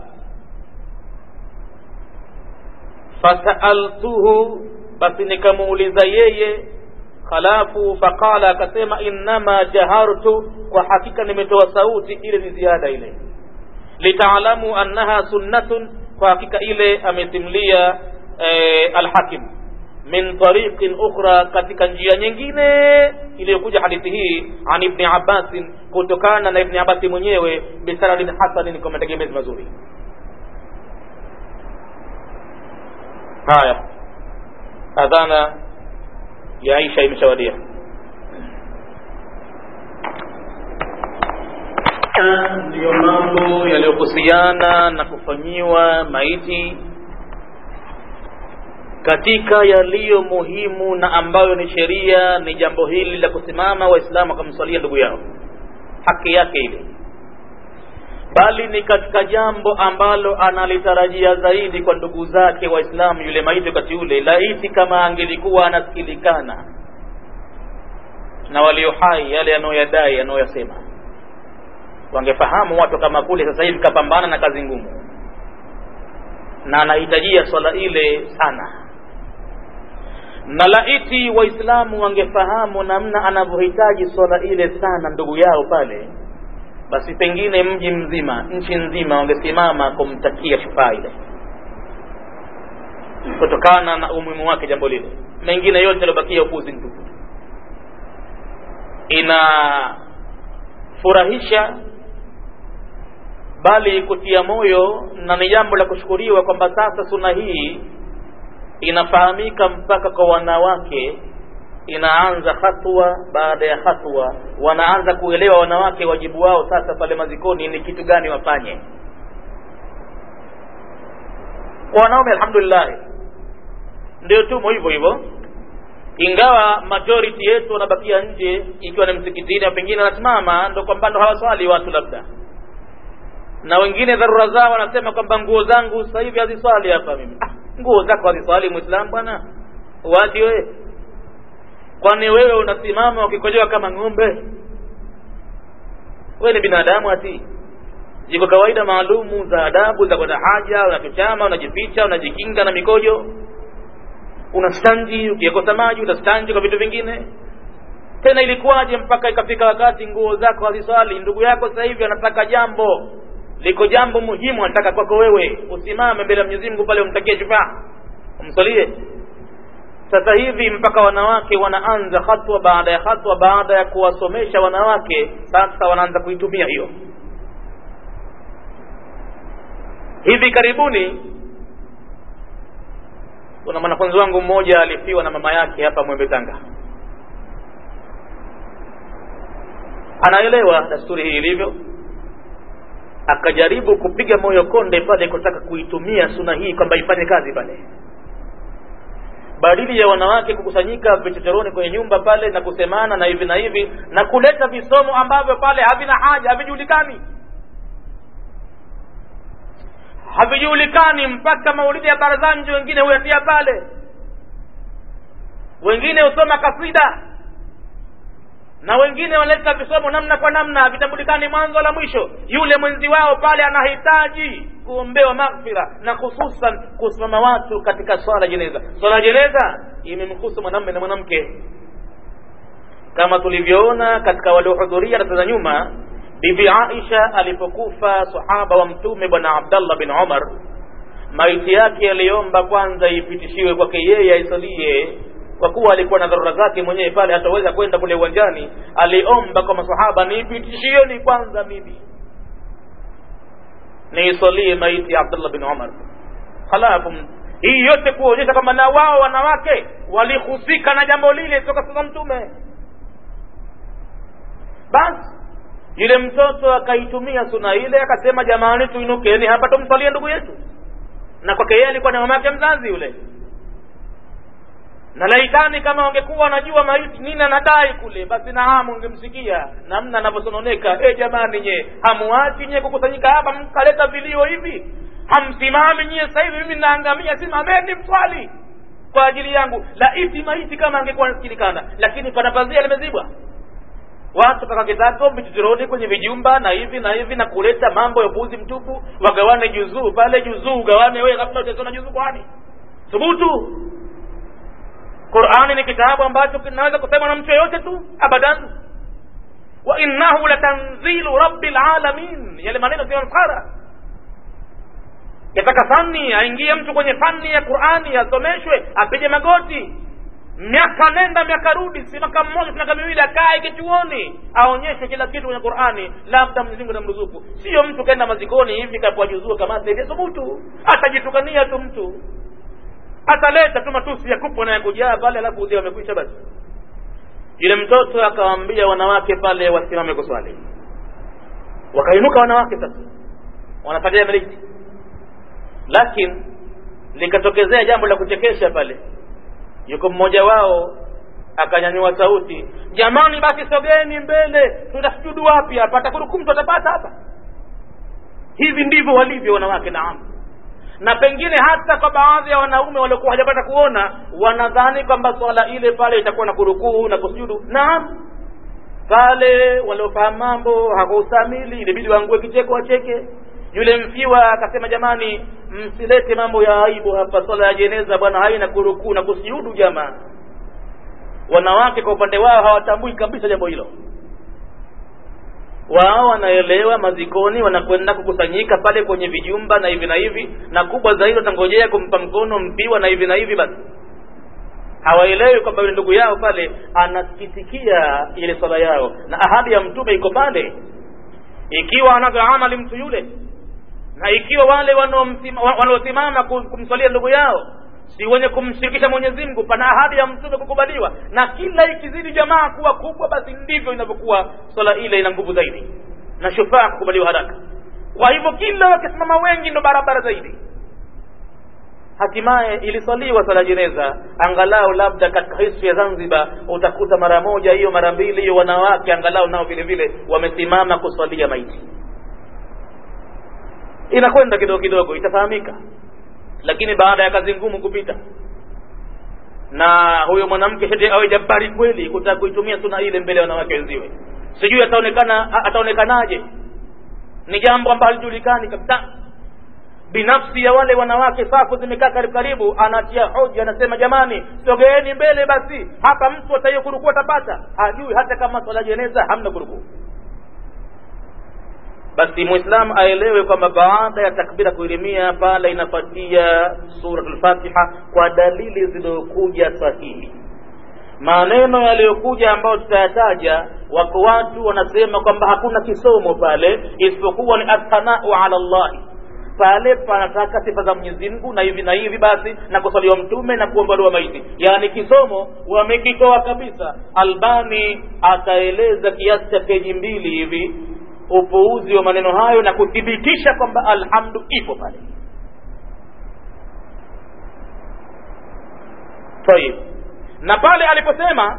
fasaaltuhu basi nikamuuliza yeye khalafu faqala akasema innama jahartu kwa hakika nimetoa sauti ile ni ziada ile litaalamu annaha sunnatun kwa hakika ile amesimulia eh, alhakim min tariqin ukhra katika njia nyingine iliyokuja hadithi hii an ibni abbasin kutokana na ibni abasi mwenyewe bisanadin hasanin kwa mategemezi mazuri haya adhana ya aisha imeshawadia ndiyo mambo yaliyohusiana na kufanyiwa maiti katika yaliyo muhimu na ambayo ni sheria ni jambo hili la kusimama waislamu wakamswalia ndugu yao haki yake ile bali ni katika jambo ambalo analitarajia zaidi kwa ndugu zake waislamu yule maiti wakati ule laiti kama angelikuwa anasikilikana na walio hai yale yanayoyadai yanayoyasema wangefahamu watu kama kule sasa hivi kapambana na kazi ngumu na anahitajia swala ile sana na laiti waislamu wangefahamu namna anavyohitaji swala ile sana ndugu yao pale basi pengine mji mzima nchi nzima wangesimama kumtakia shufaa ile kutokana na umuhimu wake jambo lile mengine yote yaliobakia upuzi mtupu inafurahisha bali kutia moyo na ni jambo la kushukuriwa kwamba sasa suna hii inafahamika mpaka kwa wanawake inaanza hatua baada ya hatua wanaanza kuelewa wanawake wajibu wao sasa pale mazikoni ni kitu gani wafanye kwa wanaume alhamdulillah ndio tumo hivyo hivyo ingawa majority yetu wanabakia nje ikiwa ni msikitini au pengine wanasimama ndo kwamba ndo hawaswali watu labda na wengine dharura zao wanasema kwamba nguo zangu sasa hivi haziswali hapa mimi ah, nguo zako haziswali muislamu bwana wapi wewe kwani wewe unasimama ukikojoa kama ng'ombe wewe ni binadamu ati ziko kawaida maalumu za adabu za kwenda haja unachochama unajificha unajikinga na mikojo unastanji ukikosa maji utastanji kwa vitu vingine tena ilikuwaje mpaka ikafika wakati nguo zako haziswali ndugu yako sasa hivi anataka jambo liko jambo muhimu anataka kwako wewe usimame mbele ya Mwenyezi Mungu pale umtakie shufaa umsalie sasa hivi mpaka wanawake wanaanza hatua baada ya hatua baada ya kuwasomesha wanawake sasa wanaanza kuitumia hiyo hivi karibuni kuna mwanafunzi wangu mmoja alifiwa na mama yake hapa Mwembe Tanga anaelewa dasturi hii ilivyo akajaribu kupiga moyo konde pale kutaka kuitumia suna hii kwamba ifanye kazi pale badili ya wanawake kukusanyika vichochoroni kwenye nyumba pale na kusemana na hivi na hivi na kuleta visomo ambavyo pale havina haja havijulikani havijulikani mpaka maulidi ya barazanji wengine huyatia pale wengine husoma kasida na wengine wanaleta visomo namna kwa namna vitambulikani mwanzo la mwisho yule mwenzi wao pale anahitaji kuombewa maghfira na hususan kusimama watu katika swala jeneza swala jeneza imemhusu mwanamume na mwanamke kama tulivyoona katika waliohudhuria na za nyuma bibi aisha alipokufa sahaba wa mtume bwana abdallah bin umar maiti yake aliomba kwanza ipitishiwe kwake yeye aisalie kwa kuwa alikuwa na dharura zake mwenyewe pale hataweza kwenda kule uwanjani aliomba kwa masahaba niipitishieni kwanza mimi niisalie maiti ya abdullah bin umar halafu hii yote kuonyesha kwamba na wao wanawake walihusika na jambo lile toka sasa mtume basi yule mtoto akaitumia suna ile akasema jamani tuinukeni hapa tumsalie ndugu yetu na kwake yeye alikuwa na mama yake mzazi yule na laitani kama wangekuwa wanajua maiti nini anadai kule basi nahamu ungemsikia namna anavyosononeka e jamani nye hamuachi nye kukusanyika hapa mkaleta vilio hivi hamsimami nyie sasa hivi mimi naangamia simameni mswali kwa ajili yangu laiti maiti kama angekuwa nasikilikana lakini pana pazia limezibwa watu kakakitako vichochoroni kwenye vijumba na hivi na hivi na kuleta mambo ya upuzi mtupu wagawane juzuu pale juzuu ugawane wewe kabla hujasoma juzuu kwani thubutu qurani ni kitabu ambacho kinaweza kusema na mtu yeyote tu abadan wa innahu latanzilu rabbil alamin yale maneno sio msara yataka fani aingie mtu kwenye fani ya qurani asomeshwe apige magoti miaka nenda miaka rudi si mwaka mmoja si miaka miwili akae kichuoni aonyeshwe kila kitu kwenye qurani labda mwenyezi namruzuku sio mtu kaenda mazikoni hivi kapwajuzua kama thubutu atajitukania tu mtu ataleta tu matusi ya kupo na ya kujaa pale alafu udhia wamekwisha basi yule mtoto akawaambia wanawake pale wasimame kuswali wakainuka wanawake sasa wanapatia miliki lakini likatokezea jambo la kuchekesha pale yuko mmoja wao akanyanyua sauti jamani basi sogeni mbele tutasujudu wapi hapa atakurukumtu atapata hapa hivi ndivyo walivyo wanawake naam na pengine hata kwa baadhi ya wanaume waliokuwa hajapata kuona wanadhani kwamba swala ile pale itakuwa na kurukuu na kusujudu naam pale waliofahamu mambo hakuustamili ilibidi waangue kicheko wacheke yule mfiwa akasema jamani msilete mambo ya aibu hapa swala ya jeneza bwana haina kurukuu na kusujudu jamaa wanawake kwa upande wao hawatambui kabisa jambo hilo wao wanaelewa mazikoni wanakwenda kukusanyika pale kwenye vijumba na hivi na hivi na kubwa zaidi watangojea kumpa mkono mpiwa na hivi na hivi basi hawaelewi kwamba yule ndugu yao pale anasikitikia ile swala yao na ahadi ya mtume iko pale ikiwa anavyo amali mtu yule na ikiwa wale wanaosimama kumswalia ndugu yao si wenye kumshirikisha mwenyezi mungu pana ahadi ya mtume kukubaliwa na kila ikizidi jamaa kuwa kubwa basi ndivyo inavyokuwa swala ile ina nguvu zaidi na shufaa kukubaliwa haraka kwa hivyo kila wakisimama wengi ndo barabara zaidi hatimaye iliswaliwa sala jeneza angalau labda katika history ya zanzibar utakuta mara moja hiyo mara mbili hiyo wanawake angalau nao vile vile wamesimama kuswalia maiti inakwenda kidogo kidogo itafahamika lakini baada ya kazi ngumu kupita na huyo mwanamke shati awe jabari kweli kutaka kuitumia suna ile mbele ya wanawake wenziwe sijui ataonekana ataonekanaje ni jambo ambalo halijulikani kabisa binafsi ya wale wanawake safu zimekaa karibu karibu anatia hoja anasema jamani sogeeni mbele basi hapa mtu ataiyo kurukuu atapata hajui hata kama swala jeneza hamna kurukuu basi muislam aelewe kwamba baada ya takbira kuilimia pale inafuatia suratul fatiha kwa dalili zilizokuja sahihi maneno yaliyokuja ambayo tutayataja wako watu wanasema kwamba hakuna kisomo pale isipokuwa ni athanau ala llahi pale panataka sifa za mwenyezi mungu na hivi na hivi basi na kusaliwa mtume na kuombaliwa maiti yaani kisomo wamekitoa kabisa albani akaeleza kiasi cha peji mbili hivi upuuzi wa maneno hayo na kuthibitisha kwamba alhamdu ipo pale tayib na pale aliposema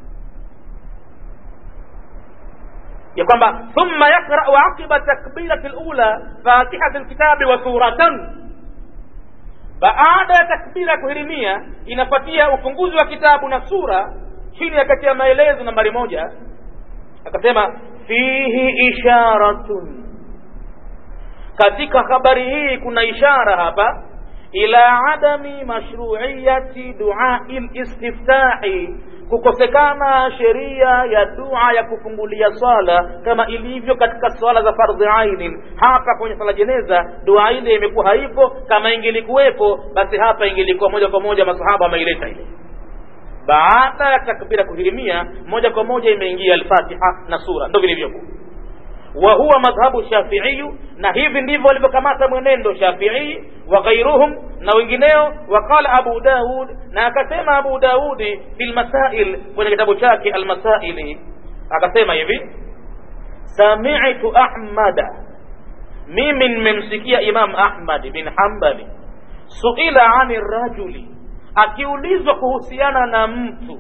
ya kwamba thumma yakrau aqiba takbirati lula fatihati lkitabi wa suratan baada ya takbira ya kuhirimia inafuatia ufunguzi wa kitabu na sura chini ya kati ya maelezo nambari moja akasema fihi isharatun katika habari hii kuna ishara hapa ila adami mashruiyati duai listiftahi kukosekana sheria ya dua ya kufungulia swala kama ilivyo katika swala za fardhi ainin hapa kwenye swala jeneza dua ile imekuwa haipo kama ingelikuwepo basi hapa ingelikuwa moja kwa moja masahaba wameileta ile baada ya takbira kuhirimia moja kwa moja imeingia alfatiha na sura ndo vilivyokuwa wa huwa madhhabu shafiiyu na hivi ndivyo walivyokamata mwenendo shafii wa ghairuhum na wengineo waqala abu daud na akasema abu daudi fi lmasail kwenye kitabu chake almasaili akasema hivi samitu ahmada mimi nimemsikia imam ahmad bin hambali suila ani rajuli akiulizwa kuhusiana na mtu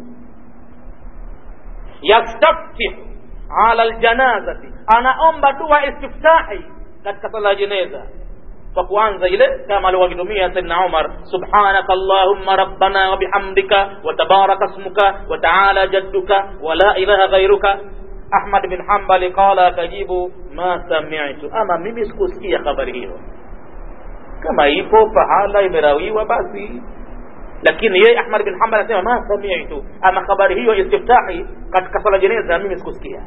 yastaftih ala ljanazati anaomba dua istiftahi katika sala ya jeneza kwa kuanza ile kama alivyokitumia saidna umar subhanaka allahumma rabbana wa bihamdika wa tabaraka ismuka wa taala jadduka wa la ilaha ghairuka ahmad bin hambali qala akajibu ma samitu ama mimi sikusikia habari hiyo kama ipo pahala imerawiwa basi lakini yeye ahmad bin hambal anasema ma samitu ama habari hiyo istiftahi katika sala jeneza mimi sikusikia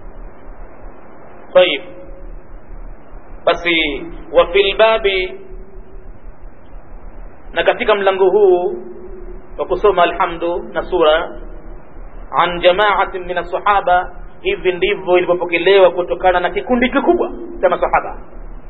طيب basi وفي الباب na katika mlango huu wa kusoma alhamdu na sura an jamaatin min asahaba hivi ndivyo ilivyopokelewa kutokana na kikundi kikubwa cha masahaba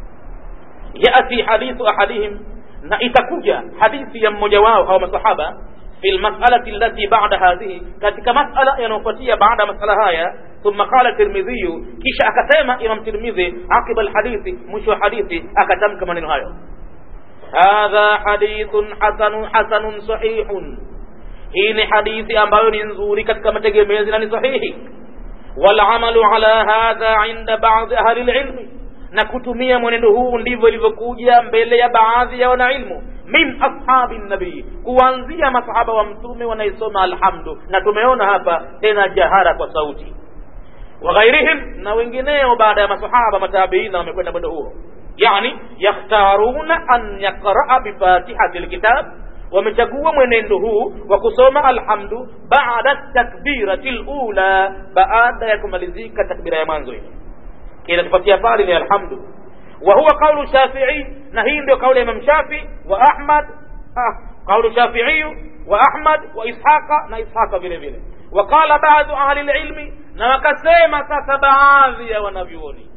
yati hadithu ahadihim na itakuja hadithi ya mmoja wao au masahaba fi lmasalati allati bada hadhihi katika masala yanayofuatia baada ya masala haya ثم قال الترمذي kisha akasema imam tirmidhi aqiba alhadithi mwisho wa hadithi akatamka maneno hayo hadha hadithun hasanun hasanun sahihun hii ni hadithi ambayo ni nzuri katika mategemezi na ni sahihi walamalu ala hadha inda badi ahli lilmi na kutumia mwenendo huu ndivyo ilivyokuja mbele ya baadhi ya wanailmu min ashabi nabii kuanzia masahaba wa mtume wanaisoma alhamdu na tumeona hapa tena jahara kwa sauti waghairihim na wengineo baada ya masahaba matabiina wamekwenda mwendo huo yani yakhtaruna an yaqraa bifatihati lkitab wamechagua mwenendo huu wa kusoma alhamdu baada takbirati lula baada ya kumalizika takbira ya mwanzo ile kinatupatia pale ni alhamdu wa huwa qaulu shafii na hii ndio kauli ya imam shafii wa ahmad ah, qaulu shafii wa ahmad wa ishaqa na ishaqa vile vile waqala baadhu ahli lilmi na wakasema sasa baadhi ya wanavyuoni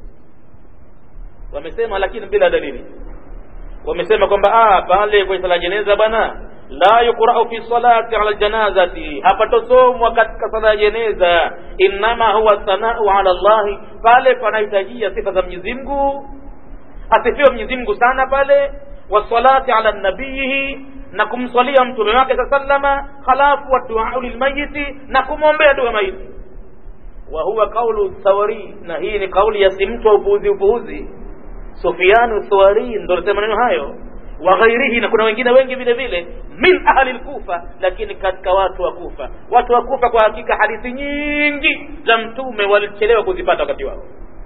wamesema lakini bila dalili wamesema kwamba pale kwenye sala jeneza bwana la yuqrau fi salati ala ljanazati hapatosomwa katika sala ya jeneza innama huwa thanau ala llahi pale panahitajia sifa za mwenyezi mungu asifiwe mwenyezi mungu sana pale wasalati ala nabiyihi na kumswalia mtume wake saa sallama halafu waduau lilmayiti na kumwombea dua maiti wa huwa qaulu thawari na hii ni kauli ya si mtu wa upuuzi upuuzi Sufyanu Thawari ndo alisema maneno hayo wa ghairihi, na kuna wengine wengi vile vile min ahli lkufa, lakini katika watu wa Kufa. Watu wa Kufa kwa hakika hadithi nyingi za mtume walichelewa kuzipata wakati wao.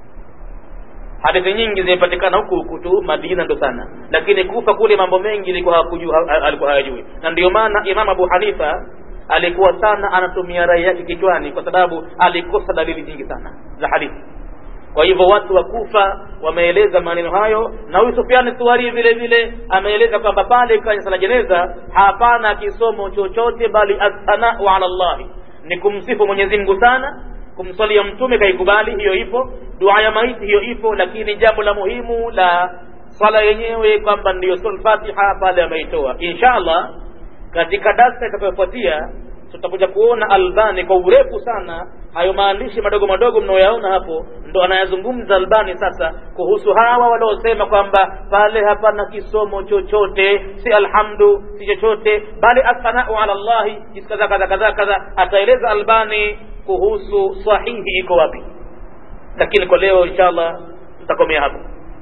Hadithi nyingi zimepatikana huku huku tu Madina ndo sana, lakini Kufa kule mambo mengi ilikuwa hakujua, alikuwa hayajui, na ndio maana Imam Abu Hanifa alikuwa sana anatumia rai yake kichwani, kwa sababu alikosa dalili nyingi sana za hadithi kwa hivyo watu wa kufa wameeleza maneno hayo na huyu sufiani thuari vile vile ameeleza kwamba pale kwenye sala jeneza hapana kisomo chochote bali athanau ala llahi ni kumsifu mwenyezi mungu sana kumswalia mtume kaikubali hiyo ipo dua ya maiti hiyo ipo lakini jambo la muhimu la swala yenyewe kwamba ndiyo sura fatiha pale ameitoa insha allah katika darsa itakayofuatia tutakuja kuona albani kwa urefu sana hayo maandishi madogo madogo mnaoyaona hapo ndo anayazungumza albani sasa kuhusu hawa waliosema kwamba pale hapana kisomo chochote si alhamdu si chochote bali athanau ala llahi kadha kadha kadha kadha ataeleza albani kuhusu sahihi iko wapi lakini kwa leo inshallah tutakomea hapo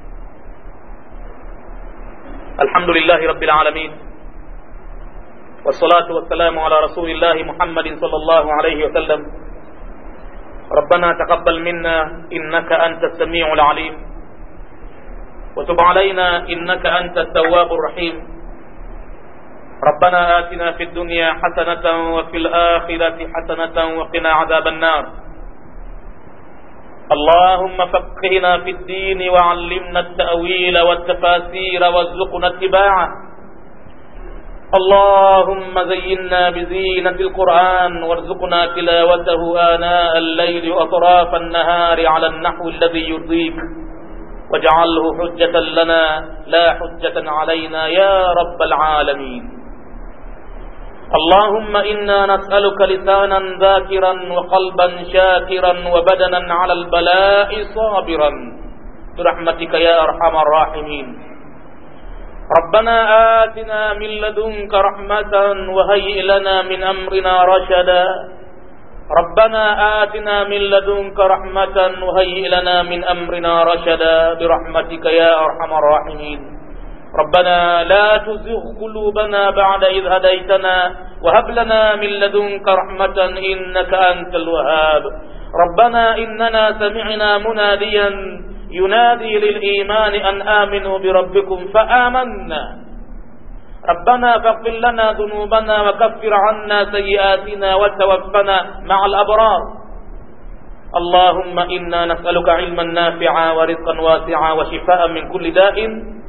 alhamdulillahi rabbil alamin والصلاة والسلام على رسول الله محمد صلى الله عليه وسلم ربنا تقبل منا إنك أنت السميع العليم وتب علينا إنك أنت التواب الرحيم ربنا آتنا في الدنيا حسنة وفي الآخرة حسنة وقنا عذاب النار اللهم فقهنا في الدين وعلمنا التأويل والتفاسير وارزقنا اتباعه اللهم زينا بزينة القرآن وارزقنا تلاوته آناء الليل وأطراف النهار على النحو الذي يرضيك واجعله حجة لنا لا حجة علينا يا رب العالمين اللهم إنا نسألك لسانا ذاكرا وقلبا شاكرا وبدنا على البلاء صابرا برحمتك يا أرحم الراحمين ربنا آتنا من لدنك رحمة وهيئ لنا من أمرنا رشدا ربنا آتنا من لدنك رحمة وهيئ لنا من أمرنا رشدا برحمتك يا أرحم الراحمين ربنا لا تزغ قلوبنا بعد إذ هديتنا وهب لنا من لدنك رحمة إنك أنت الوهاب ربنا إننا سمعنا مناديا ينادي للإيمان أن آمنوا بربكم فآمنا ربنا فاغفر لنا ذنوبنا وكفر عنا سيئاتنا وتوفنا مع الأبرار اللهم إنا نسألك علما نافعا ورزقا واسعا وشفاء من كل داء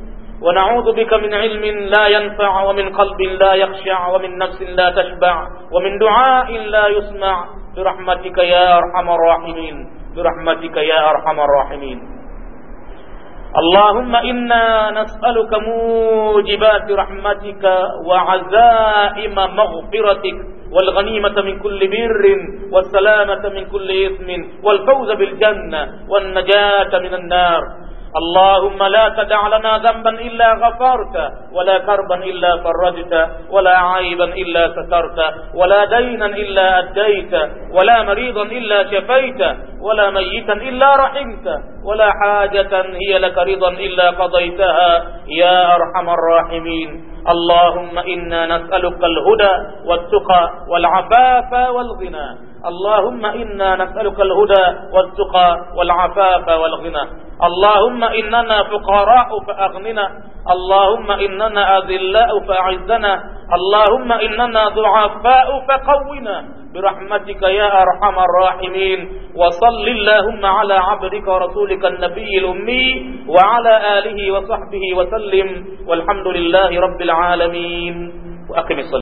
ونعوذ بك من علم لا ينفع ومن قلب لا يخشع ومن نفس لا تشبع ومن دعاء لا يسمع برحمتك يا أرحم الراحمين برحمتك يا أرحم الراحمين اللهم إنا نسألك موجبات رحمتك وعزائم مغفرتك والغنيمة من كل بر والسلامة من كل إثم والفوز بالجنة والنجاة من النار اللهم لا تدع لنا ذنبا إلا غفرت ولا كربا إلا فرجت ولا عيبا إلا سترت ولا دينا إلا أديت ولا مريضا إلا شفيت ولا ميتا إلا رحمت ولا حاجة هي لك رضا إلا قضيتها يا أرحم الراحمين اللهم إنا نسألك الهدى والتقى والعفاف والغنى اللهم إنا نسألك الهدى والتقى والعفاف والغنى اللهم إننا فقراء فأغننا اللهم إننا أذلاء فأعزنا اللهم إننا ضعفاء فقونا برحمتك يا أرحم الراحمين وصل اللهم على عبدك ورسولك النبي الأمي وعلى آله وصحبه وسلم والحمد لله رب العالمين وأقم الصلاة